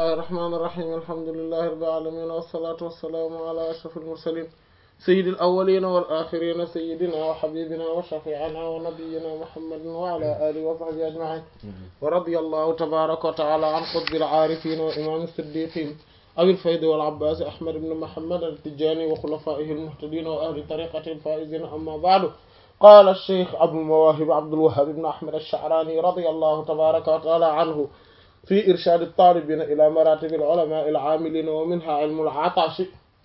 bismillahi irrahmani irrahim alhamdulilahi rabbil alamin wassalatu wassalaamu ala ashraf almursalin sayyidi alawalina wal axirina sayyidina wa habibina wa shafiina wa nabiyina muhammadin wa ala alihi wa sahbihi ajmain wa radiyallahu tabaraka wa taala an qutbil aarifin wa imam siddiqin abil faydi wal abbas ahmad ibn muhammad al-tijani wa khulafaihi almuhtadin wa ahli tariqati alfaizin amma ba'du قال الشيخ أبو المواهب عبد الوهاب بن أحمد الشعراني رضي الله تبارك وتعالى عنه في إرشاد الطالبين إلى مراتب العلماء العاملين ومنها علم العطش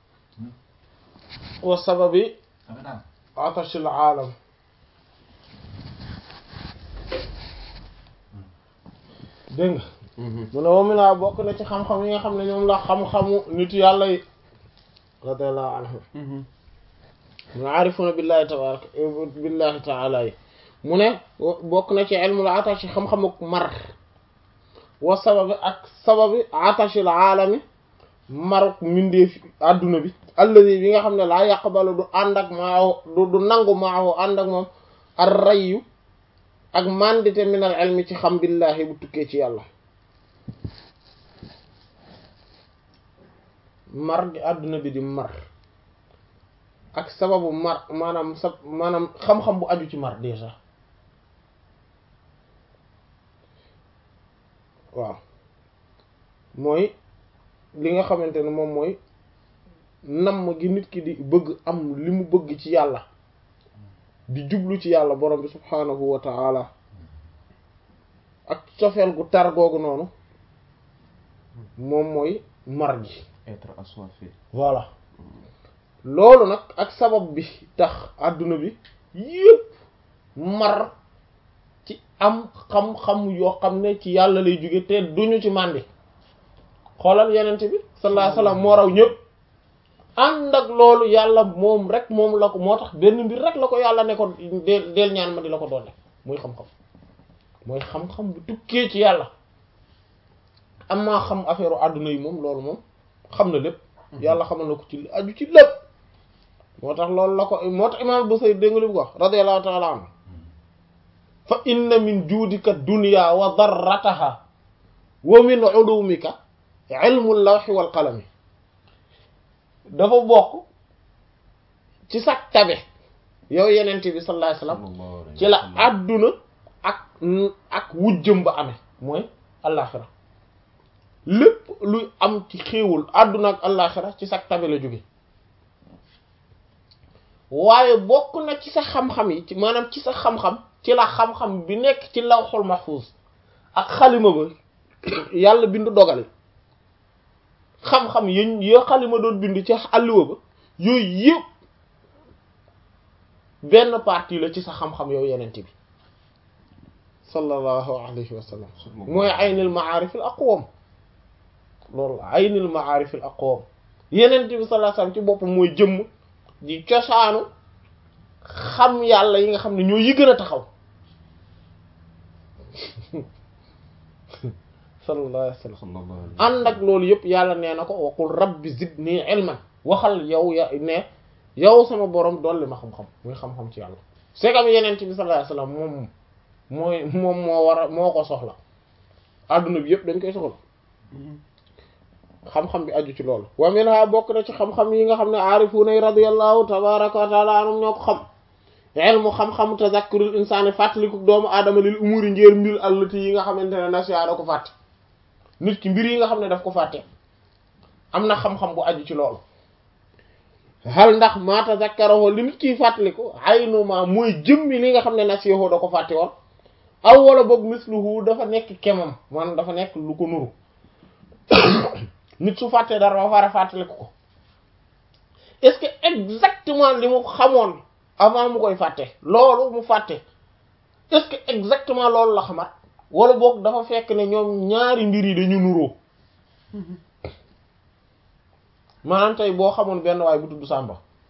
وسبب عطش العالم dégg nga mu ne moom mi naa bokk na ci xam-xam yi nga xam ne ñoom la xam-xamu nitu yàlla yi radiyallahu anhu mu aarifuna billahi tabaraka billahi taala yi mu ne bokk na ci ilmul atashi xam-xamuk mar wa sababi ak sababi atashil aalami maruk mindeef adduna bi alladi bi nga xam ne laa yaqbalu du ànd ak maahu du du nangu maahu ànd ak moom ar rayyu ak mandite minal ilmi ci xam billahi bu tukkee ci yàlla mar gi adduna bi di mar ak sababu mar maanaam sa maanaam xam-xam bu aju ci mar déjà waaw mooy li nga xamante ne moom mooy namm gi nit ki di bëgg am li mu bëgg ci yàlla di jublu ci yàlla borom bi subhaanahu wa ta'ala ak cofeel gu tar googu noonu moom mooy mar gi être assoiffé voilà loolu nag ak sabab bi tax àdduna bi yépp mar ci am xam-xam yoo xam ne ci yàlla lay jóge te duñu ci màndi xoolal yenent bi sallallahu alayhi wasallam moo raw ñëpp ànd ak loolu yàlla moom rek moom la ko moo tax benn mbir rek la ko yàlla ne ko deel deel ñaan ma di la ko doon muy xam-xam mooy xam-xam bu tukkee ci yàlla am maa xam affaire àdduna yi moom loolu moom xam na lépp yàlla xamal na ko ci aju ci lépp moo tax loolu la ko moo tax imaam Busayri dégg nga li mu ko wax radiyallahu ta'ala anhu fa inna min juudika dunya wa darrataha wa min ulumika ilmu lawhi wal qalami dafa bokk ci sa tabe yow yenent bi sallallahu alayhi wasallam ci la àdduna ak ak wujjëm ba amee mooy àllaaxira lépp luy am ci xéewul àdduna ak àllaaxira ci sa tabe la jóge waaye bokk na ci sa xam-xam yi ci maanaam ci sa xam-xam ci la xam-xam bi nekk ci lawxul mahfuz ak xalima ba yàlla bindu dogal xam-xam yén yoo xalima doon bind ci àlliwa ba yooyu yëpp benn partie la ci sa xam-xam yow yenent bi sallallahu alayhi wa sallam mooy aynil ma'arif al aqwam loolu aynil ma'arif al aqwam yenent bi sallallahu alayhi wa sallam ci boppam mooy jëmm di cosaanu xam yàlla yi nga xam ne ñoo yi gën a taxaw sallallahu alayhi wa sallam ànd ak loolu yëpp yàlla nee na ko waqul rabbi zidni ilman waxal yow ya ne yow sama borom dolli ma xam-xam muy xam-xam ci yàlla c'est comme yeneen bi sallallahu alayhi wa sallam moom mooy moom moo war a moo ko soxla adduna bi yëpp dañ koy soxla xam-xam bi aju ci loolu wa minha bokk na ci xam-xam yi nga xam ne aarifuuna yi radiyallahu tabaraka wa taala anhum ñoo ko xam ilmu xam-xam tazakkurul insaani fàttaliku doomu aadama lil umuri njéer mbir allati yi nga xamante ne nasiya da ko fàtte nit ki mbir yi nga xam ne daf ko fàtte am na xam-xam bu aju ci loolu hal ndax ma tazakkarahu li nit kiy fàttaliku aynu ma mooy jëmmi li nga xam ne nasiyahu da ko fàtte woon aw wala boog misluhu dafa nekk kemam maanaam dafa nekk lu ko nuru nit su fàttee dara ba fara fàttaliku ko est-ce que exactement li mu xamoon avant mu koy fàtte loolu mu fàtte est-ce que exactement loolu la xamat wala boog dafa fekk ne ñoom ñaari mbir yi dañu nuroo maanaam tey boo xamoon benn waay bu tudd Samba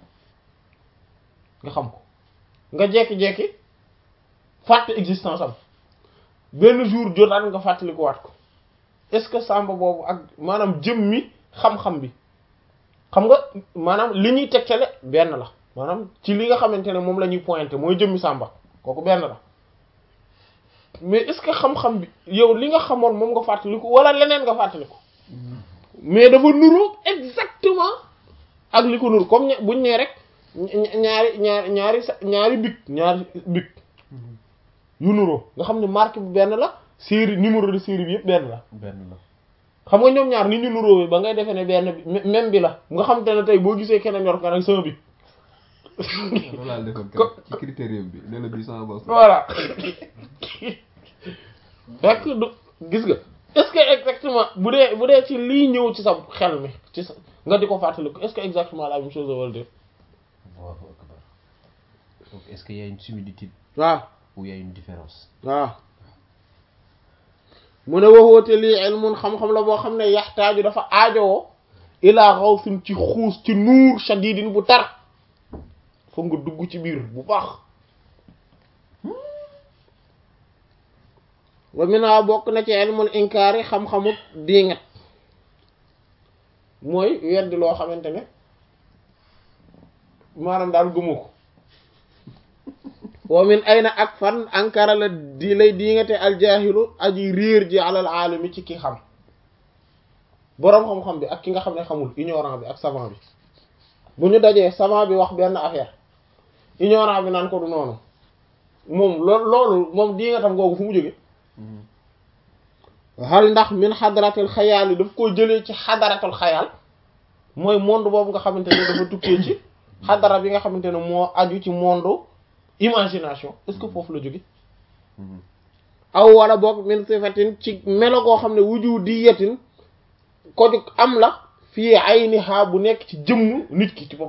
nga xam ko nga jekki-jekki fàtte existence am benn jour jotaat nga fàttaliku waat ko est-ce que Samba boobu ak maanaam jëm mi xam-xam bi xam nga maanaam li ñuy tegtale benn la maanaam ci li nga xamante ne moom la ñuy pointer mooy jëmmi Samba kooku benn la mais est-ce que xam-xam bi yow li nga xamoon moom nga fàttaliku wala leneen nga fàttaliku mais dafa nuroo exactement ak li ko nuru comme buñ nee rek ñaari ñaari ñaari sa ñaari bic ñaari bic yu nuroo nga xam ne marque bi benn la série numéro de série bi yëpp benn la benn la xam nga ñoom ñaar ni ñu nuróowee ba ngay defee ne benn bi même bi la nga xam te ne tey boo gisee keneen yor ko nag sama bic loolu laa defoon keroog ci critérium bi ne la bii sama bopp voilà fekk du gis nga est-ce que exactement bu dee bu dee ci lii ñëw ci sa xel mi ci sa nga di ko fàttaliku est-ce que exactement la même chose wala déet Allahu akbar donc est-ce qu'il y a une similitude waaw ou il y a une différence waaw mu ne waxoote lii ilmun xam-xam la boo xam ne yaxtaaju dafa aajowoo ilaa xawsin ci xuus ci nuur shadidin bu tar foog nga dugg ci biir bu baax wa mina bokk na ci ilmul inkaari xam-xamu diingat mooy weddi loo xamante ne maanaam daal gëmu ko wa min ayna ak fan ankara la di lay diingate aljaahilu aji réer ji alal aalami ci ki xam boroom xam-xam bi ak ki nga xam ne xamul ignorant bi ak savant bi bu ñu dajee savant bi wax benn affaire ignorant bi naan ko du noonu moom loolu loolu moom diingatam googu fu mu jóge hal ndax min xadaratul xayaal yi daf koo jëlee ci xadaratul xayaal mooy monde boobu nga xamante ne dafa tukkee ci xadara bi nga xamante ne moo aju ci monde imagination est-ce que foofu la jóge aw wala boog min sifatin ci melo koo xam ne wuju di yetin ko jug am la fii ay ni xaa bu nekk ci jëmm nit ki ci bopp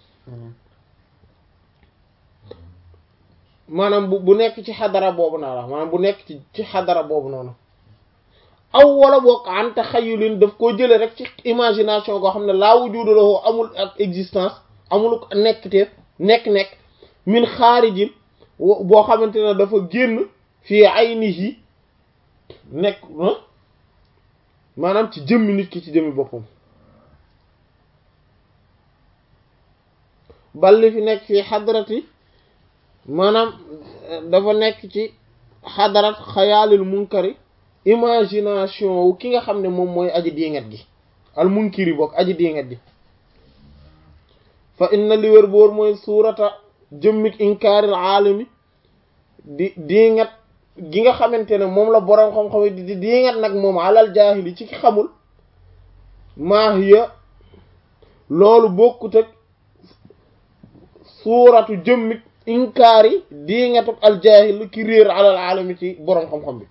maanaam bu bu nekk ci xadara boobu naa la maanaam bu nekk ci ci xadara boobu noonu aw wala boog an taxayulin daf koo jële rek ci imagination koo xam ne laa wujudu lahu amul ak existence amul nekk te nekk-nekk min xaarijin boo xamante ne dafa génn fii aynihi nekk maanaam ci jëmmi nit ki ci jëmmi boppam balli fi nekk fii xadarati maanaam dafa nekk ci xadarat xayaalil munkari imagination wu ki nga xam ne moom mooy aji diingat gi al munkiri bokk aji diingat gi fa inna li wér boor mooy suurata jëmmik inkaaril aalami di diingat gi nga xamante ne moom la boroom xam-xam di diingat nag moom alal jaahili ci ki xamul maahiya loolu bokkut ak suuratu jëmmik inkaari diingatuk al jaahil ki réer alal aalami ci boroom xam-xam bi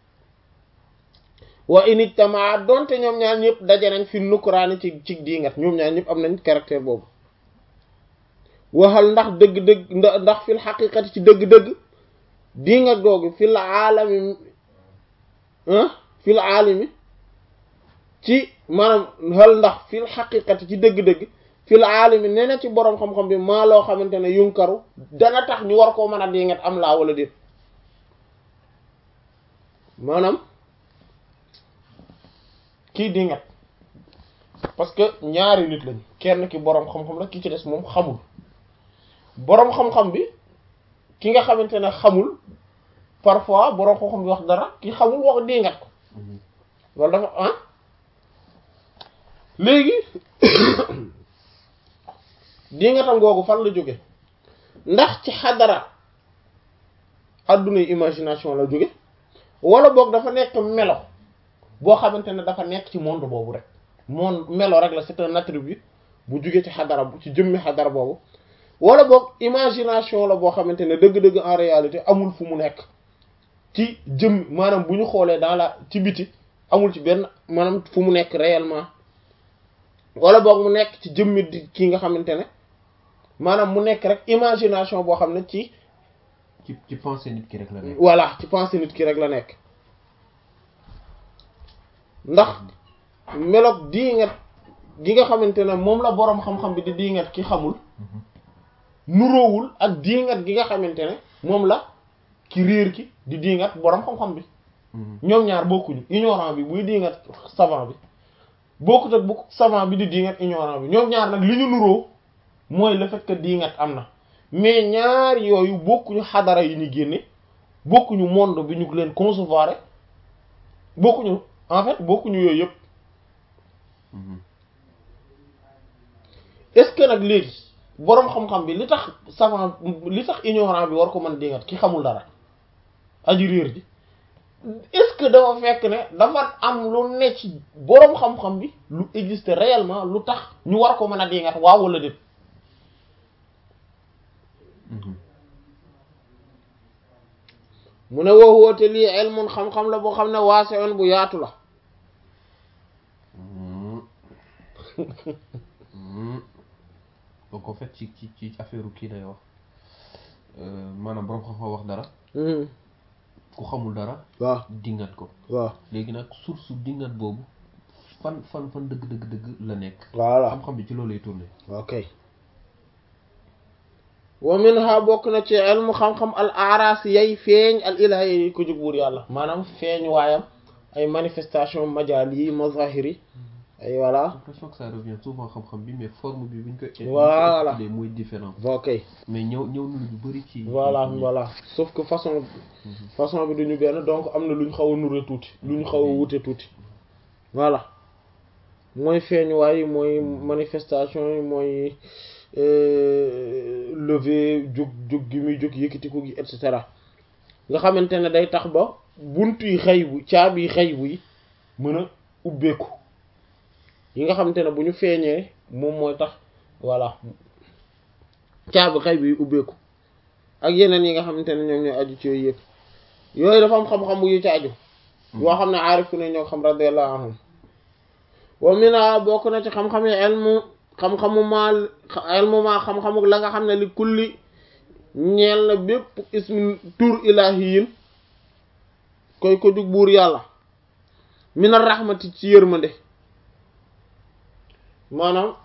wa init tamaa donte ñoom ñaar ñëpp daje nañ fi nukkuraani ci ci diingat ñoom ñaar ñëpp am nañ caractère boobu waxal ndax dëgg-dëgg ndax fil xaqiqati ci dëgg-dëgg diingat googu fil aalami fil aalami ci maanaam xal ndax fil xaqiqati ci dëgg-dëgg fil aalami nee na ci boroom xam-xam bi maa loo xamante ne yunkaru dana tax ñu war koo mën a diingat am laa wala déet maanaam kii dingat parce que ñaari nit lañ kenn ki boroom xam-xam la ki ci des moom xamul boroom xam-xam bi ki nga xamante ne xamul parfois boroom xam-xam bi wax dara ki xamul wax dingat ko loolu dafa ah léegi dingatam googu fan la jóge ndax ci xadara addunay imagination la jóge wala boog dafa nekk melo boo xamante ne dafa nekk ci monde boobu rek monde melo rek la c'est un attribut bu jugee ci xadara bu ci jëmmi xadara boobu wala boog imagination la boo xamante ne dëgg-dëgg en réalité amul fu mu nekk ci jëm maanaam bu ñu xoolee dans la ci biti amul ci benn maanaam fu mu nekk réellement wala boog mu nekk ci jëmmi di ki nga xamante ne maanaam mu nekk rek imagination boo xam ne ci ci ci pensée nit ki rek la nekk. voilà ci pensée nit ki rek la nekk ndax meloog diingat gi nga xamante ne moom la boroom xam-xam bi di diingat ki xamul nuroowul ak diingat gi nga xamante ne moom la ki réer ki di diingat boroom xam-xam bi ñoom ñaar bokkuñu ignorant bi buy diingat savant bi bokkut ak bu savant bi di diingat ignorant bi ñoom ñaar nag li ñu nuroo mooy le fait que diingat am na mais ñaar yooyu bokkuñu xadara yi ñu génne bokkuñu monde bi ñu leen concevoir bokkuñu en fait bokkuñu yooyu yëpp est-ce que nag léegi boroom xam-xam bi li tax savant li tax ignorant bi war ko mën dingat ki xamul dara aji réer ji est-ce que dafa fekk ne dafa am lu ne ci boroom xam-xam bi lu existe réellement lu tax ñu war ko mën a dingat waaw wala déet mu ne woo woote lii ilmun xam-xam la boo xam ne waasewoon bu yaatu la donc en fait ci ci ci affaire kii lay wax maanaam borom xam-xam wax dara ku xamul dara waaw dingat ko waaw léegi nag source dingat boobu fan fan fan dëgg dëgg dëgg la nekk voilà xam-xam bi ci loolu lay tourné ok wa minha bokk na ci ilmu xam-xam al aras yay feeñ al ilahi yi ko jóg buur yàlla maanaam feeñ waayam ay manifestation majal yi mazahir yi ay voilà l'impression que ça revient souvent xam-xam bi mais forme bi buñ ko Voilà. buñ ko mooy différent ok mais ñëw ñëw na lu bëri ci voilà ci- voilà sauf que façon façon bi duñu benn donc am na lu ñu xaw a nure tuuti lu ñu xaw a wute tuuti voilà mooy feeñuwaay yi mooy manifestation yi mooy lever jóg jóg gi muy jóg yëkkatiku gi et cetera nga xamante ne day tax ba buntu yi xëy bu caabi yi xëy bu yi mën a ubbeeku yi nga xamante ne bu ñu feeñee moom mooy tax voilà caabi xëy bi ubbeeku ak yeneen yi nga xamante ne ñoom ñooy aju ci yooyu yëpp yooyu dafa am xam-xam yu ci aju yoo xam ne aarifu ne ñoo xam radiyallahu anhum wa mina bokk na ci xam-xam yi elmu xam-xamu maa elmu maa xam-xamu la nga xam ne li kulli ñeel na bépp ismin tur ilahiyin koy ko jug buur yàlla mina rahmati ci yërmande maanaam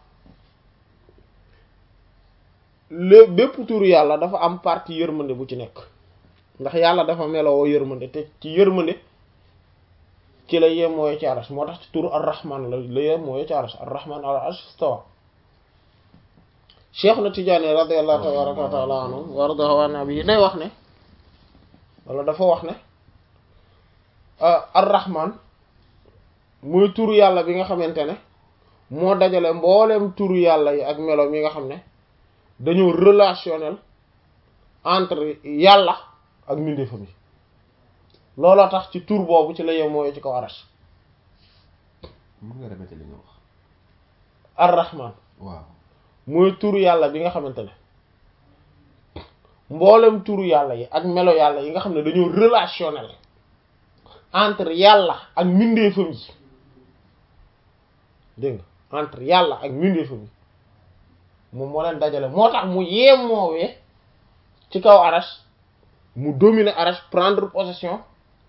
lé bépp tur yàlla dafa am partie yërmande bu ci nekk ndax yàlla dafa meloo yërmande te ci yërmande ci la yem mooy ci arash moo tax ci turu ar-rahman la la yem mooy ci arash ar-rahman ala arsh istawa cheikh na Tijaani radiyallahu tabaraka wa taala anhu wa radahu wa nabi day wax ne wala dafa wax ne ar-rahman muy turu yàlla bi nga xamante ne moo dajale mboolem turu yàlla yi ak melo mi nga xam ne dañoo relationnel entre yàlla ak mbindeefam yi looloo tax ci tur boobu ci la yem mooy ci kaw arash mën nga répéter li nga wax ar-rahman waaw mooy turu yàlla bi nga xamante ne mboolem turu yàlla yi ak melo yàlla yi nga xam ne dañoo relationnel entre yàlla ak mbindeefam yi dégg nga entre yàlla ak mbindeefam yi moom moo leen dajale moo tax mu yemoowee ci kaw arash mu dominer arash prendre possession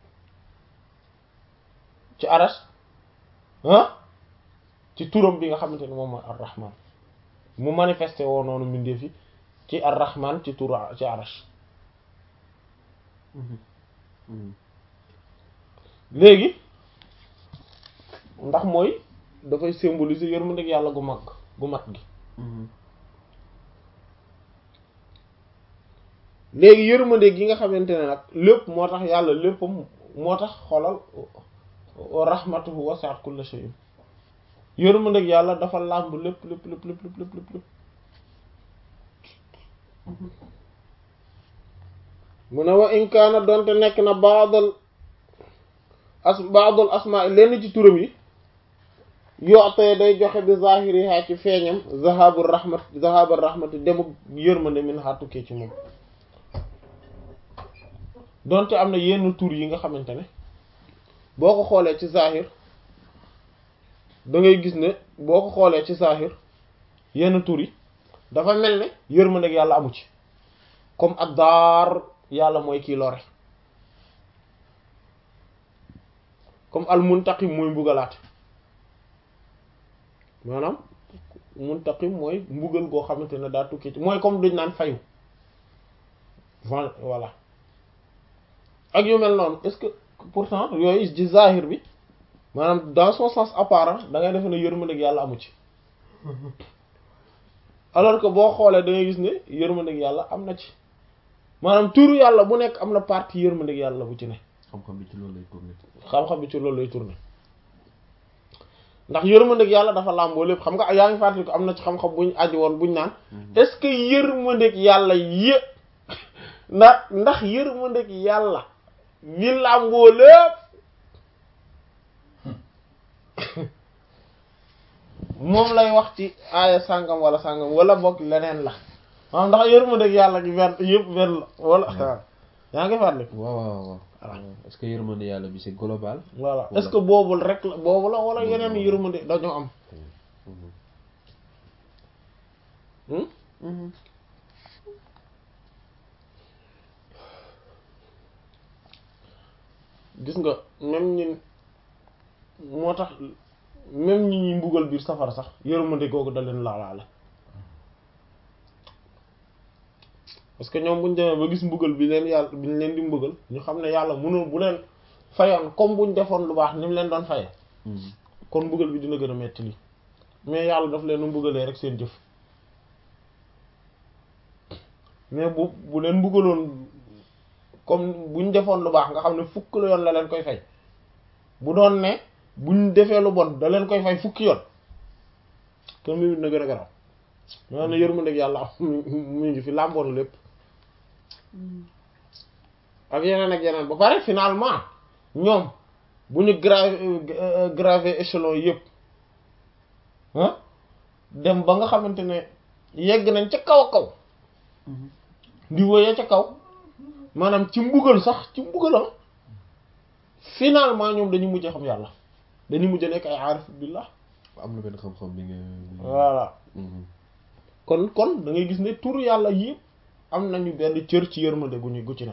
ci arash ah ci turam bi nga xamante ne moom mooy ar-rahman mu manifesté woo noonu mbindeef yi ci ar-rahman ci turu ci arash léegi ndax mooy dafay symboliser yërmande yàlla gu mag gu mat gi léegi yërmande gi nga xamante ne nag lépp moo tax yàlla léppam moo tax xolal rahmatuhu wasi'at kulla shay'in yërmande yàlla dafa làmb lépp lépp lépp lépp lépp lépp lépp lépp mu ne wa in kaana doonte nekk na baadal as baadal asmaa lenn ci turam yi yootee day joxe bi zahiriha ci feeñam zahabu rahmat zahabu rahmati demu yërmande min ha tukkee ci moom donte am na yenn tur yi nga xamante ne boo ko xoolee ci zahir da ngay gis ne boo ko xoolee ci zahir yenn tur yi dafa mel ne yërmande ak yàlla amu ci comme ak daar yàlla mooy kii lore comme al muntaqim mooy mbugalaate maanaam muntaqim mooy mbugal goo xamante ne daa tukki ci mooy comme duñ naan fayu voilà ak yu mel noonu est-ce que pourtant yooyu ci zahir bi maanaam dans son sens apparent da ngay defe ne yërmande ak yàlla amu ci alors que boo xoolee da ngay gis ne yërmande ak yàlla am na ci maanaam turu yàlla bu nekk am na partie yërmande ak yàlla bu ci ne xam-xam bi ci loolu lay tourné xam-xam bi ci loolu lay tourné ndax yërmandeeg yàlla dafa làmboo lépp xam nga yaa ngi fàttali ko am na ci xam-xam buñ aju woon buñ naan est-ce que yërmandeeg yàlla yë ndax ndax yërmandeeg yàlla mi làmboo lépp moom lay wax ci aaya sàngam wala sàngam wala boog leneen la maanaam ndax yërmandeeg yàlla gi benn yëpp benn la wala yaa ngi fàttali waaw waaw waaw est-ce que yërmande yàlla bi c'est global voilà est-ce que boobul rek la boobu la wala yeneen yërmande dañoo am gis nga même ñi moo tax même ñi ñuy mbugal biir safara sax yërmande googu da leen laalaale parce que ñoom buñ demee ba gis mbugal bi leen yàlla bi ñu leen di mbugal ñu xam ne yàlla mënoon bu leen fayoon comme buñ defoon lu baax ni mu leen doon faye kon mbugal bi dina gën a metti lii mais yàlla daf leen mbugalee rek seen jëf mais bu bu leen mbugaloon comme buñ defoon lu baax nga xam ne fukk la yoon la leen koy fay bu doon ne buñ defee lu bon da leen koy fay fukki yoon kon mi na gën a garaw maa ne yërmandeeg yàlla mu ngi fi làmboon lépp ak yeneen ak yeneen ba pare finalement ñoom bu ñu grave gravé échelon yëpp ah dem ba nga xamante ne yegg nañ ca kaw a kaw di woyee ca kaw maanaam ci mbugal sax ci mbugalam finalement ñoom dañu mujj xam yàlla dañu mujj nekk ay aarif billah am na benn xam-xam bi nga voilà kon kon da ngay gis ne turu yàlla yëpp am nañu benn cër ci yërmande gu ñu gu ci ne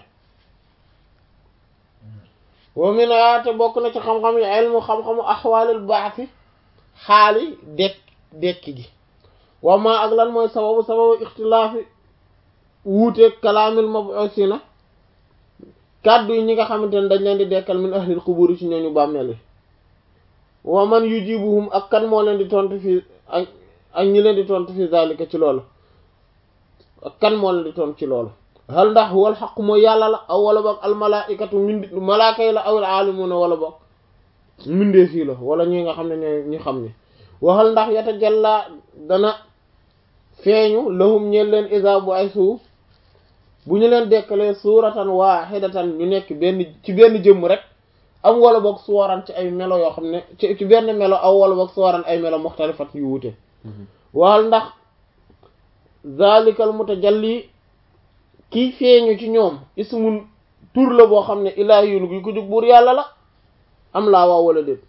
wa mina te bokk na ci xam-xam yi ilmu xam-xamu axwaalil baaxi xaali dekk dekki gi wa ma ak lan mooy sababu sababu ixtilaafi wuuteeg kalaamil mab'usina kàddu yi ñi nga xamante ne dañ leen di dekkal min ahlil qubur ci ñooñu bàmmeel yi wa man yujibuhum ak kan moo leen di tontu fii ak ak ñi leen di tontu fi zalika ci loolu ak kan moo leen di tontu ci loolu hal ndax wal xaq mooy yàlla la aw wala boog al malaikatu mindi malaaka yi la awil aalimuna wala boog mindee fii la wala ñi nga xam ne ñooy ñi xam ne waxal ndax yata jalla dana feeñu lahum ñeel leen isa bu ay suuf bu ñu leen dekkalee suuratan waahidatan ñu nekk benn ci benn jëmm rek am wala boog suwaran ci ay melo yoo xam ne ci ci benn melo aw wala boog suwaran ay melo muxtalifat yu wute waxal ndax zalikal mutajalli kii feeñu ci ñoom ismun tur la boo xam ne ilaahiyul gi ko jóg buur yàlla la am laa waaw wala déet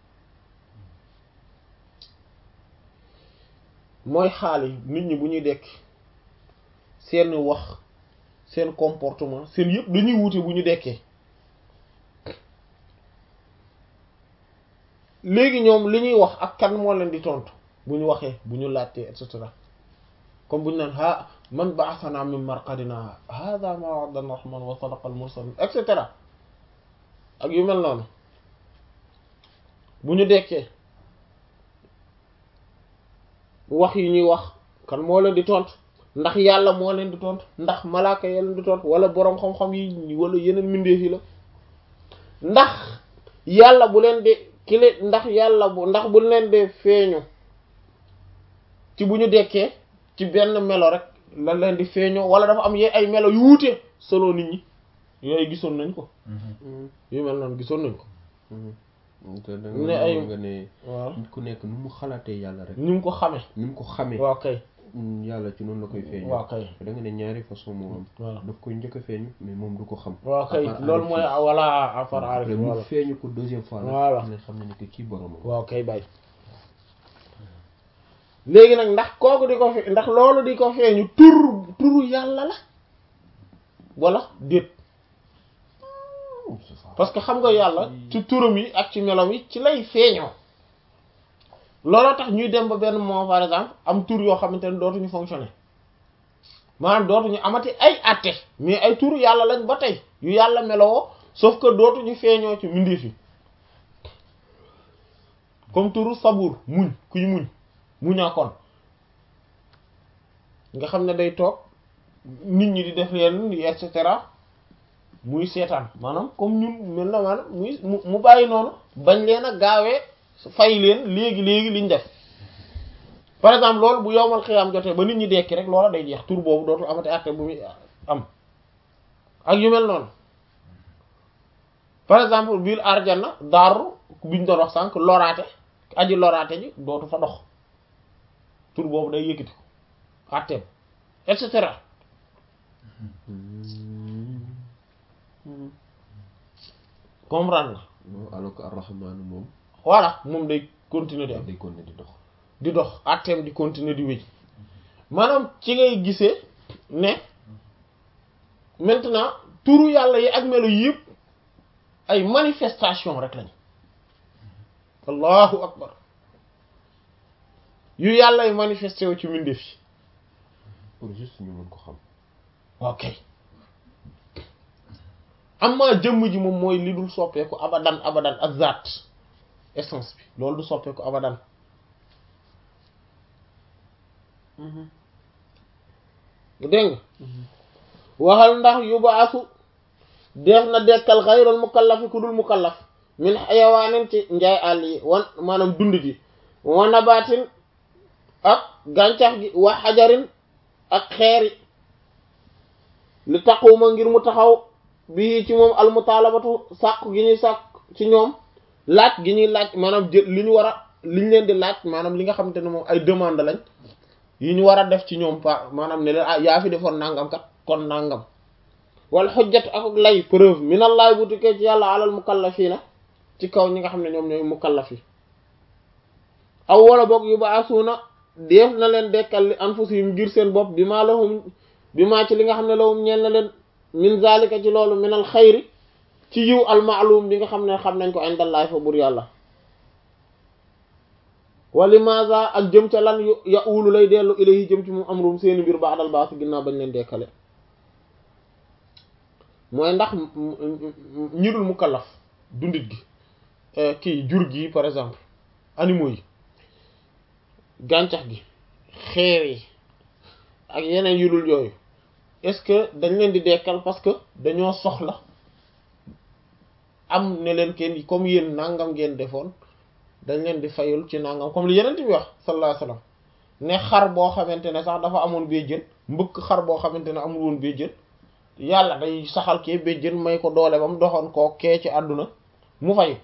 mooy xaali nit ñi bu ñuy dekk seen wax seen comportement seen yëpp dañuy wute bu ñu dekkee léegi ñoom li ñuy wax ak kan moo leen di tontu bu ñu waxee bu ñu laajtee et cetera comme bu ñu naan ha man ba'athana min marqadina hadha ma wa'adana rahman wa sadaqa al mursalin et cetera ak yu mel noonu bu ñu dekkee wax yi ñuy wax kan moo leen di tontu ndax yàlla moo leen di tontu ndax malaaka ya leen di tontu wala boroom xam-xam yi wala yeneen mbindeef yi la ndax yàlla bu leen di kile ndax yàlla bu ndax bu leen di feeñu ci bu ñu dekkee ci benn melo rek la leen di feeñoo wala dafa am ye ay melo yu wuute solo nit ñi yooyu gisoon nañ ko yu mel noonu gisoon nañ ko te da ne ay nga ne waaw nit ku nekk nu mu xalaatee yàlla rek ni mu ko xamee ni mu ko xamee waaw kay yàlla ci noonu la koy feeñu waaw kay da nga ne ñaari façon moo am voilà daf koy njëkk a feeñu mais moom du ko xam waaw kay À part loolu mooy aarif wala afar yi. aarif après mu voilà feeñu ko deuxième fois nag Voilà. nga xam ne ni que kii boromam waaw kay bàyyi léegi nag ndax kooku di ko fe ndax loolu di ko feeñu tur turu yàlla la wala déet parce que xam nga yàlla ci turam yi ak ci melom yi ci lay feeñoo looloo tax ñuy dem ba benn moment par exemple am tur yoo xamante ne dootuñu fonctionner maanaam dootuñu amati ay atte mais ay turu yàlla lañ ba tey yu yàlla meloo sauf que dootuñu feeñoo ci mbindeef yi comme turu sabuur muñ kuy muñ muñaakoon nga xam ne day toog nit ñi di def yenn et cetera muy seetaan maanaam comme ñun mel na maanaam muy mu mu bàyyi noonu bañ leen a gaawee fay leen léegi léegi liñ def par exemple loolu bu yowmal xiyaam jotee ba nit ñi dekki rek loola day jeex tur boobu dootul amati àtte bu muy am ak yu mel noonu par exemple biir arjana daaru biñ doon wax sànq loraate aji loraate ji dootu fa dox tur boobu day yëkkati ko àtteem et cetera comprendre nga alors que ar-rahman moom voilà moom day continuer di am day continuer di dox di dox àtteem di continuer di wéy maanaam ci ngay gisee ne maintenant turu yàlla yi ak melo yëpp ay manifestation rek lañ allahu akbar yu yàlla ay manifesté wu ci mbindeef yi pour juste ñu mën ko xam ok amma jëmm ji moom mooy li dul soppeeku abadan abadan ak zaat essence bi loolu du soppeeku abadan dégg nga waxal ndax yubaasu def na dekkal xayral mukallafi ku dul mukallaf min xayawaanin ci njaay àll yi wan maanaam dund gi wa nabaatin ak gàncax gi wa xajarin ak xeeri li taquma ngir mu taxaw bii ci moom almutaalabatu sàkk gi ñuy sàkk ci ñoom laaj gi ñuy laaj maanaam jël li ñu war a li ñu leen di laaj maanaam li nga xamante ne moom ay demande lañ yi ñu war a def ci ñoom pa maanaam ne leen ah yaa fi defoon nangam kat kon nangam wal xujjat ak lay preuve minallahi bu tukkee ci yàlla alal mukallafiina ci kaw ñi nga xam ne ñoom ñooy mukallaf yi aw wala boog yu ba asuuna def na leen dekkal li anfusihim ngir seen bopp bi maa lahum bi maa ci li nga xam ne lahum ñeel na leen min zalika ci loolu minal xayri ci yiw al maalum bi nga xam ne xam nañ ko indallahi fa bur yàlla wali maza ak jëm ca lan yu ya uulu lay dellu ilayhi jëm ci moom amrum seeni mbir ba'dal baas ginnaaw bañ leen dekkale mooy ndax ñi dul mukallaf dundit gi kii jur gi par exemple animaux yi gàncax gi xeer yi ak yeneen yu dul yooyu est-ce que dañ leen di dekkal parce que dañoo soxla am ne leen kenn comme yéen nangam ngeen defoon dañ leen di fayul ci nangam comme li yeneen bi wax sallallahu alayhi wasallam ne xar boo xamante ne sax dafa amoon béjjën mbëkk xar boo xamante ne amul woon béjjën yàlla day saxal kee béjjën may ko doole ba mu doxoon koo kee ci àdduna mu fay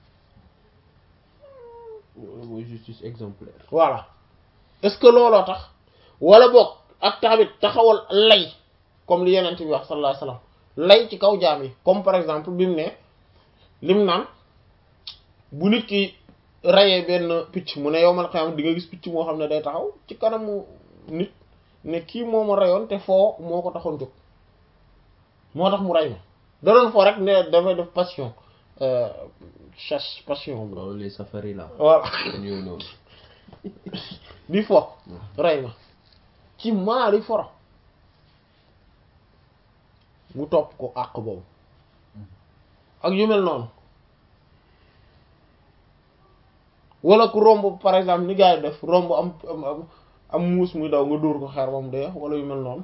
mooy justice exemplaire voilà est-ce que looloo tax wala boog ak tamit taxawal lay comme li yeneen bi wax sallallahu alayhi wasallam lay ci kaw jaam yi comme par exemple bi mu ne lim naan bu nit ki rayee benn picc mu ne yow man xam di nga gis picc moo xam ne day taxaw ci kanamu nit ne kii moo ma rayoon te foo moo ko taxoon jóg moo tax mu ray ma da doon foo rek ne dafay def passion chasse passion bi waaw les safari là voilà ñëw noonu di fo ray ma ci maari foro mu topp ko àq boobu ak yu mel noonu wala ku romb par exemple ni gars yi def romb am am am muus muy daw nga dóor ko xeer ba mu dee wala yu mel noonu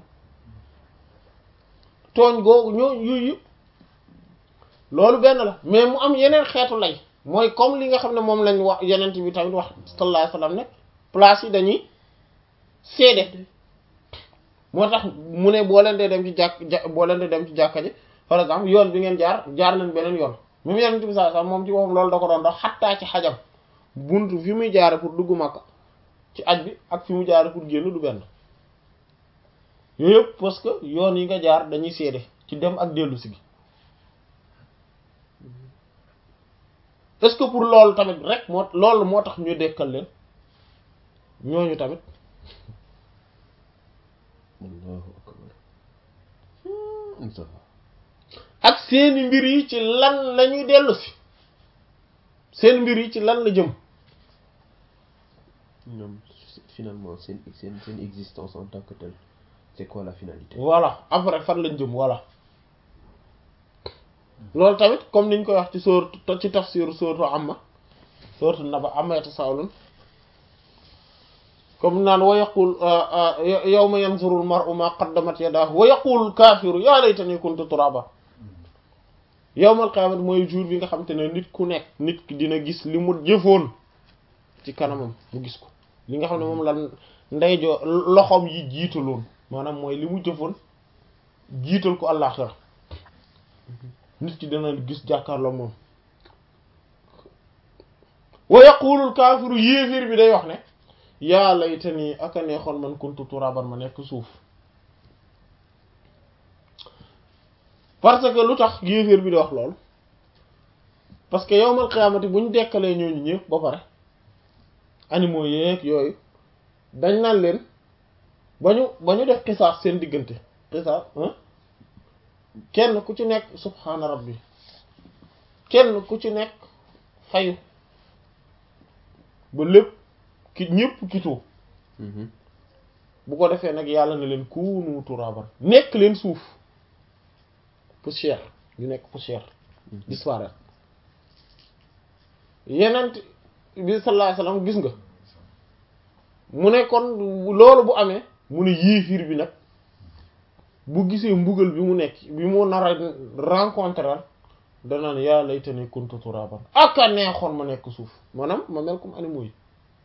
tooñ googu ñoo yooyu yëpp loolu benn la mais mu am yeneen xeetu lay mooy comme li nga xam ne moom lañ wax yeneen bi tamit wax sallallahu alayhi wasallam ne place yi dañuy seede moo tax mu ne boo leen dee dem ci jàkk ja boo leen dee dem ci jàkka ji par exemple yoon bi ngeen jaar jaar leen beneen yoon même yeneen bi sallallahu alayhi wasallam moom ci waxam loolu da ko doon dox xattaa ci xajam buntu fi muy jaare pour dugg Makka ci aj bi ak fi mu jaare pour génn du benn yooyu yëpp parce que yoon yi nga jaar dañuy seede ci dem ak dellu si gi est-ce que pour loolu tamit rek moo loolu moo tax ñu dekkal leen ñooñu tamit allahu akbar Mustafa ak seeni mbir yi ci lan la ñuy dellu si seen mbir yi ci lan la jëm ñoom finalement seen seen seen existence en tant que telle c'est quoi la finalité voilà après fan lañ jëm voilà loolu tamit comme niñ koy wax ci sóor ci tafsir sóortu amma sóortu naba amma yatasaalun comme naan wa yaqul yawma yanzuru al mar'u ma qaddamat yadahu wa yaqulu al kafiru ya laytani kuntu turaba yowmal qiyaamati mooy jour bi nga xam te ne nit ku nekk nit ki dina gis li mu jëfoon ci kanamam mu gis ko li nga xam ne moom la ndeyjoo loxoom yi jiitaloon maanaam mooy li mu jëfoon jiital ko àllaaxira nit ki dana gis jàkkaarloo moom wa yaqulul kaafiru yéeféer bi day wax ne yaa laytanii aka neexoon man kuntu turaban ma nekk suuf parce que lu tax yéeféer bi di wax lool parce que yowmal qiyaamati bu ñu dekkalee ñooñu ñëpp ba pare animaux yeeg yooyu dañ naan leen ba ñu ba ñu def xisaas seen diggante xisaas kenn ku ci nekk subhaana rabbi kenn ku ci nekk fayu ba lépp ki ñëpp kitoo bu ko defee nag yàlla na leen kuunu turaban nekk leen suuf poussière ñu nekk poussière disparaître yenent bi sallallahu alayhi wasallam gis nga mu ne kon loolu bu amee mu ne yéefiir bi nag bu gisee mbugal bi mu nekk bi mu nar a rencontrer danaan yaa laytani kuntu turaban ak a neexoon ma nekk suuf maanaam ma mel comme animaux yi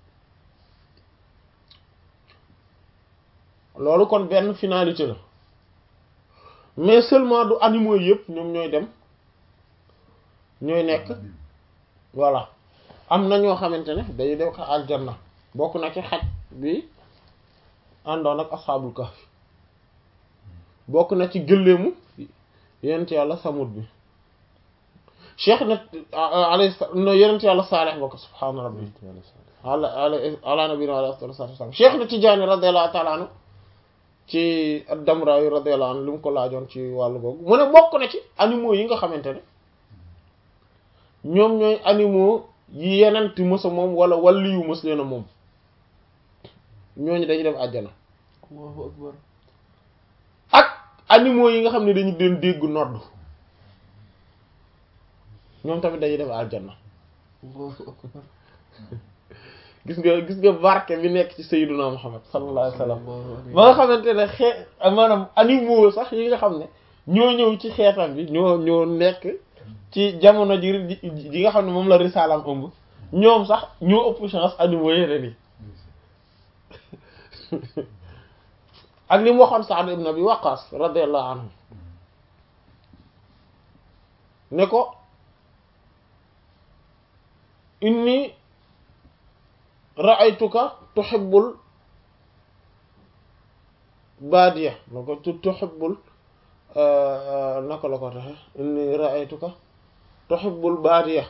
loolu kon benn finalité la mais seulement du animaux yëpp ñoom ñooy dem ñooy nekk voilà am na ñoo xamante ne day dem ko aljanna bokk na ci xaj bi àndoon ak asxaabul kahf bokk na ci gëléemu yenent yàlla samut bi cheikh na alay no yenent yàlla saalih bokk subhaana rabbi ala ala nabina alayhi salatu wasalam cheikh na Tijaani radiyallahu ta'ala anhu ci damra yu radiyallahu anhu li mu ko laajoon ci wàllu googu mu ne bokk na ci animaux yi nga xamante ne ñoom ñooy animaux yi yenenti mësa moom wala walli yu mës leen a moom ñooñu dañu dem àjjana Allahu akbar ak animaux yi nga xam ne dañu leen dégg nodd ñoom tamit dañuy dem àjjana Allahu akbar gis nga gis nga barke bi nekk ci sayyiduna Muhammad sallallahu alayhi wa sallam ba nga xamante ne xee maanaam animaux sax yi nga xam ne ñoo ñëw ci xeetam bi ñoo ñoo nekk ci jamono ji ji nga xam ne moom la risaalam ëmb ñoom sax ñoo ëpp chance animaux yeneen yi ak li mu waxoon Sa'd ibn Abi Waqqas radiyallahu anhu ne ko inni ra'aytuka tuhibbul baadiya na ko tuhibbul naka la ko taxe inni ra'aytuka tuhibbul baadiya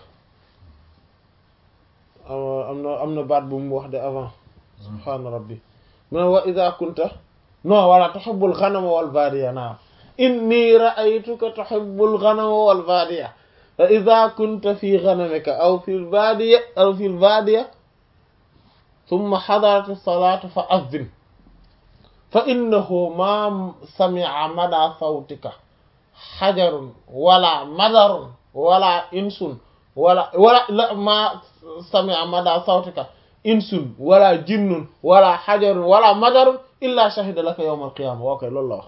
am na am na baat bu mu wax de avant subhaana rabbi mu ne wa idha kunta non wala tuhibbul ghanama wal baadiya naam inni ra'aytuka tuhibbul ghanama wal baadiya fa idha kunta fi ghanamika aw fil baadiya aw fil baadiya thumma hadarat as-salatu fa adhin fa innahu ma sami'a mada sawtika hajarun wala madarun wala insun wala wala la ma sami'a mada sawtika insun wala jinnun wala hajarun wala madarun illa shahida laka yawm al-qiyamah ok loolu la wax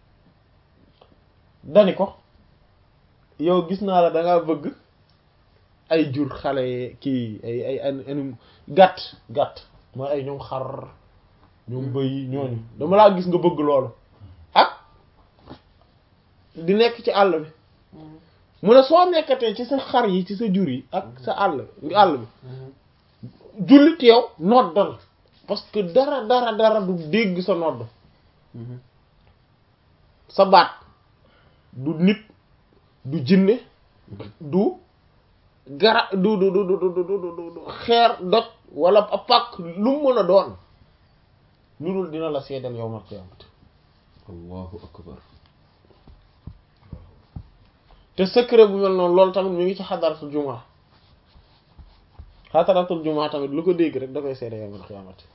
dani ko yow gis naa la dangaa bëgg ay jur xale kii ay ay anim gàtt gàtt mooy ay ñoom xar ñoom bëy ñooñu dama laa gis nga bëgg loolu ak di nekk ci àll bi mu ne soo nekkatee ci sa xar yi ci sa jur yi ak sa àll àll bi jullit yow noddal parce que dara dara dara du dégg sa nodd sa baat du nit du jinne du gara du du du du du xeer doj wala a pàkk lu mu mën a doon lu dul dina la seedal yawmal qiyaamati allahu akbar te secret bu mel noonu loolu tamit mi ngi ci xadaratul jumaa xadaratul jumaa tamit lu ko dégg rek da koy seedal yawmal qiyaamati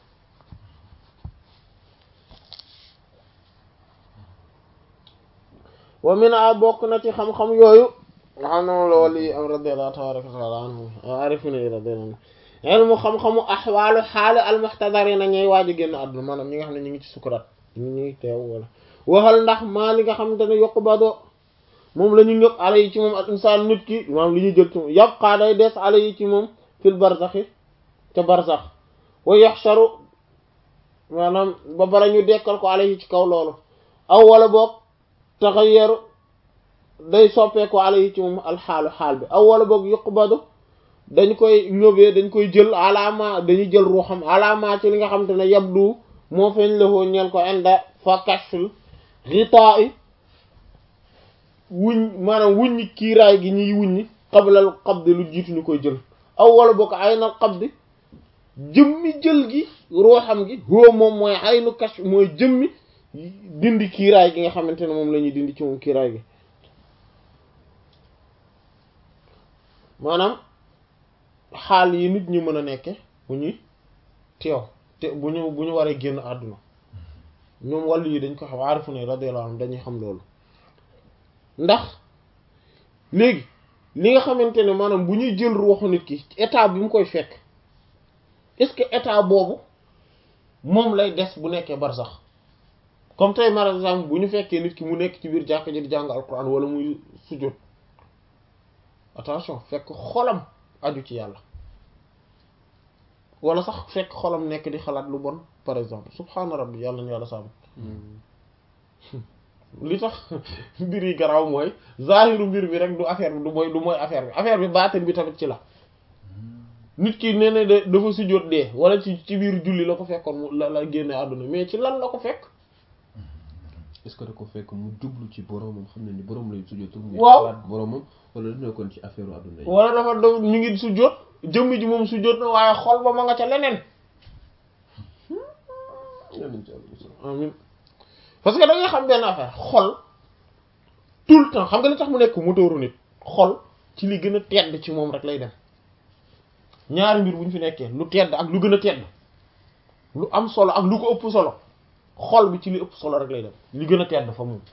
wa min a bokk na ci xam-xam yooyu nga xam ne moom la wali am radiyallahu tabaraka wa taala anhu arifina yi radiyallahu anhu ilmu xam-xamu axwaalu xaali almuxtadarina ñooy waaju génn àdduna maanaam ñi nga xam ne ñu ngi ci sukuraat ñu ngi teew wala waxal ndax maa li nga xamante ne yuqbadu moom la ñu ngëpp ala yi ci moom al insaan nit ki maanaam li ñuy jël ci moom yabqaa day des ala yi ci moom fil barzaxi ca barzax wa yaxsharu maanaam ba bara ñu dekkal ko ala yi ci kaw loolu aw wala boog taxayyaru day soppeeku ala yi ci moom alxaalu xaal bi aw wala boog yuqbadu dañ koy ñëbee dañ koy jël alaama dañuy jël ruuxam alaama ci li nga xam te ne yabdu moo feeñ lafoo ñeel ko inda fa kashful xitaa i wuñ maanaam wuññi kiiraay gi ñuy wuññi qablal qabdi lu jiitu ñu koy jël aw wala boog aynal qabdi jëmmi jël gi ruuxam gi huwa moom mooy aynu kashf mooy jëmmi dindi kiiraay gi nga xamante ne moom la ñuy dindi ci moom kiiraay gi maanaam xaal yi nit ñi mën a nekke bu ñuy teew te bu ñu bu ñu waree génn àdduna ñoom wàllu yi dañ ko xam aarifu ne radiyallahu anhum dañuy xam loolu ndax léegi li nga xamante ne maanaam bu ñuy jël ruuxu nit ki état bi mu koy fekk est-ce que état boobu moom lay des bu nekkee barsax comme tey par exemple bu ñu fekkee nit ki mu nekk ci biir jàkka ji di jàng alquran wala muy sujjóot attention fekk xolam aju ci yàlla wala sax fekk xolam nekk di xalaat lu bon par exemple subhaana rabbi yàlla na yàlla sàmm li tax mbir yi garaaw mooy zahiru mbir bi rek du affaire bi du mooy du mooy affaire bi affaire bi baatin bi tamit ci la nit ki nee na de dafa sujjóot dee wala ci ci biir julli la ko fekkoon mu la la génne àdduna mais ci lan la ko fekk est-ce que da ko fekk mu jublu ci boromam xam ne ni borom lay sujjóotul muy waaw xalaat boromam wala dina kon ci affaire àdduna yi wala dafa do ñu ngi sujjóot jëmm ji moom sujjóot na waaye xol ba ma nga ca leneen Yàlla ci Yàlla musal. amin parce que da ngay xam benn affaire xol tout le temps xam nga li tax mu nekk moteuru nit xol ci li gën a tedd ci moom rek lay dem ñaari mbir bu ñu fi nekkee lu tedd ak lu gën a tedd lu am solo ak lu ko ëpp solo xol bi ci li ëpp solo rek lay dem li gën a tedd fa moom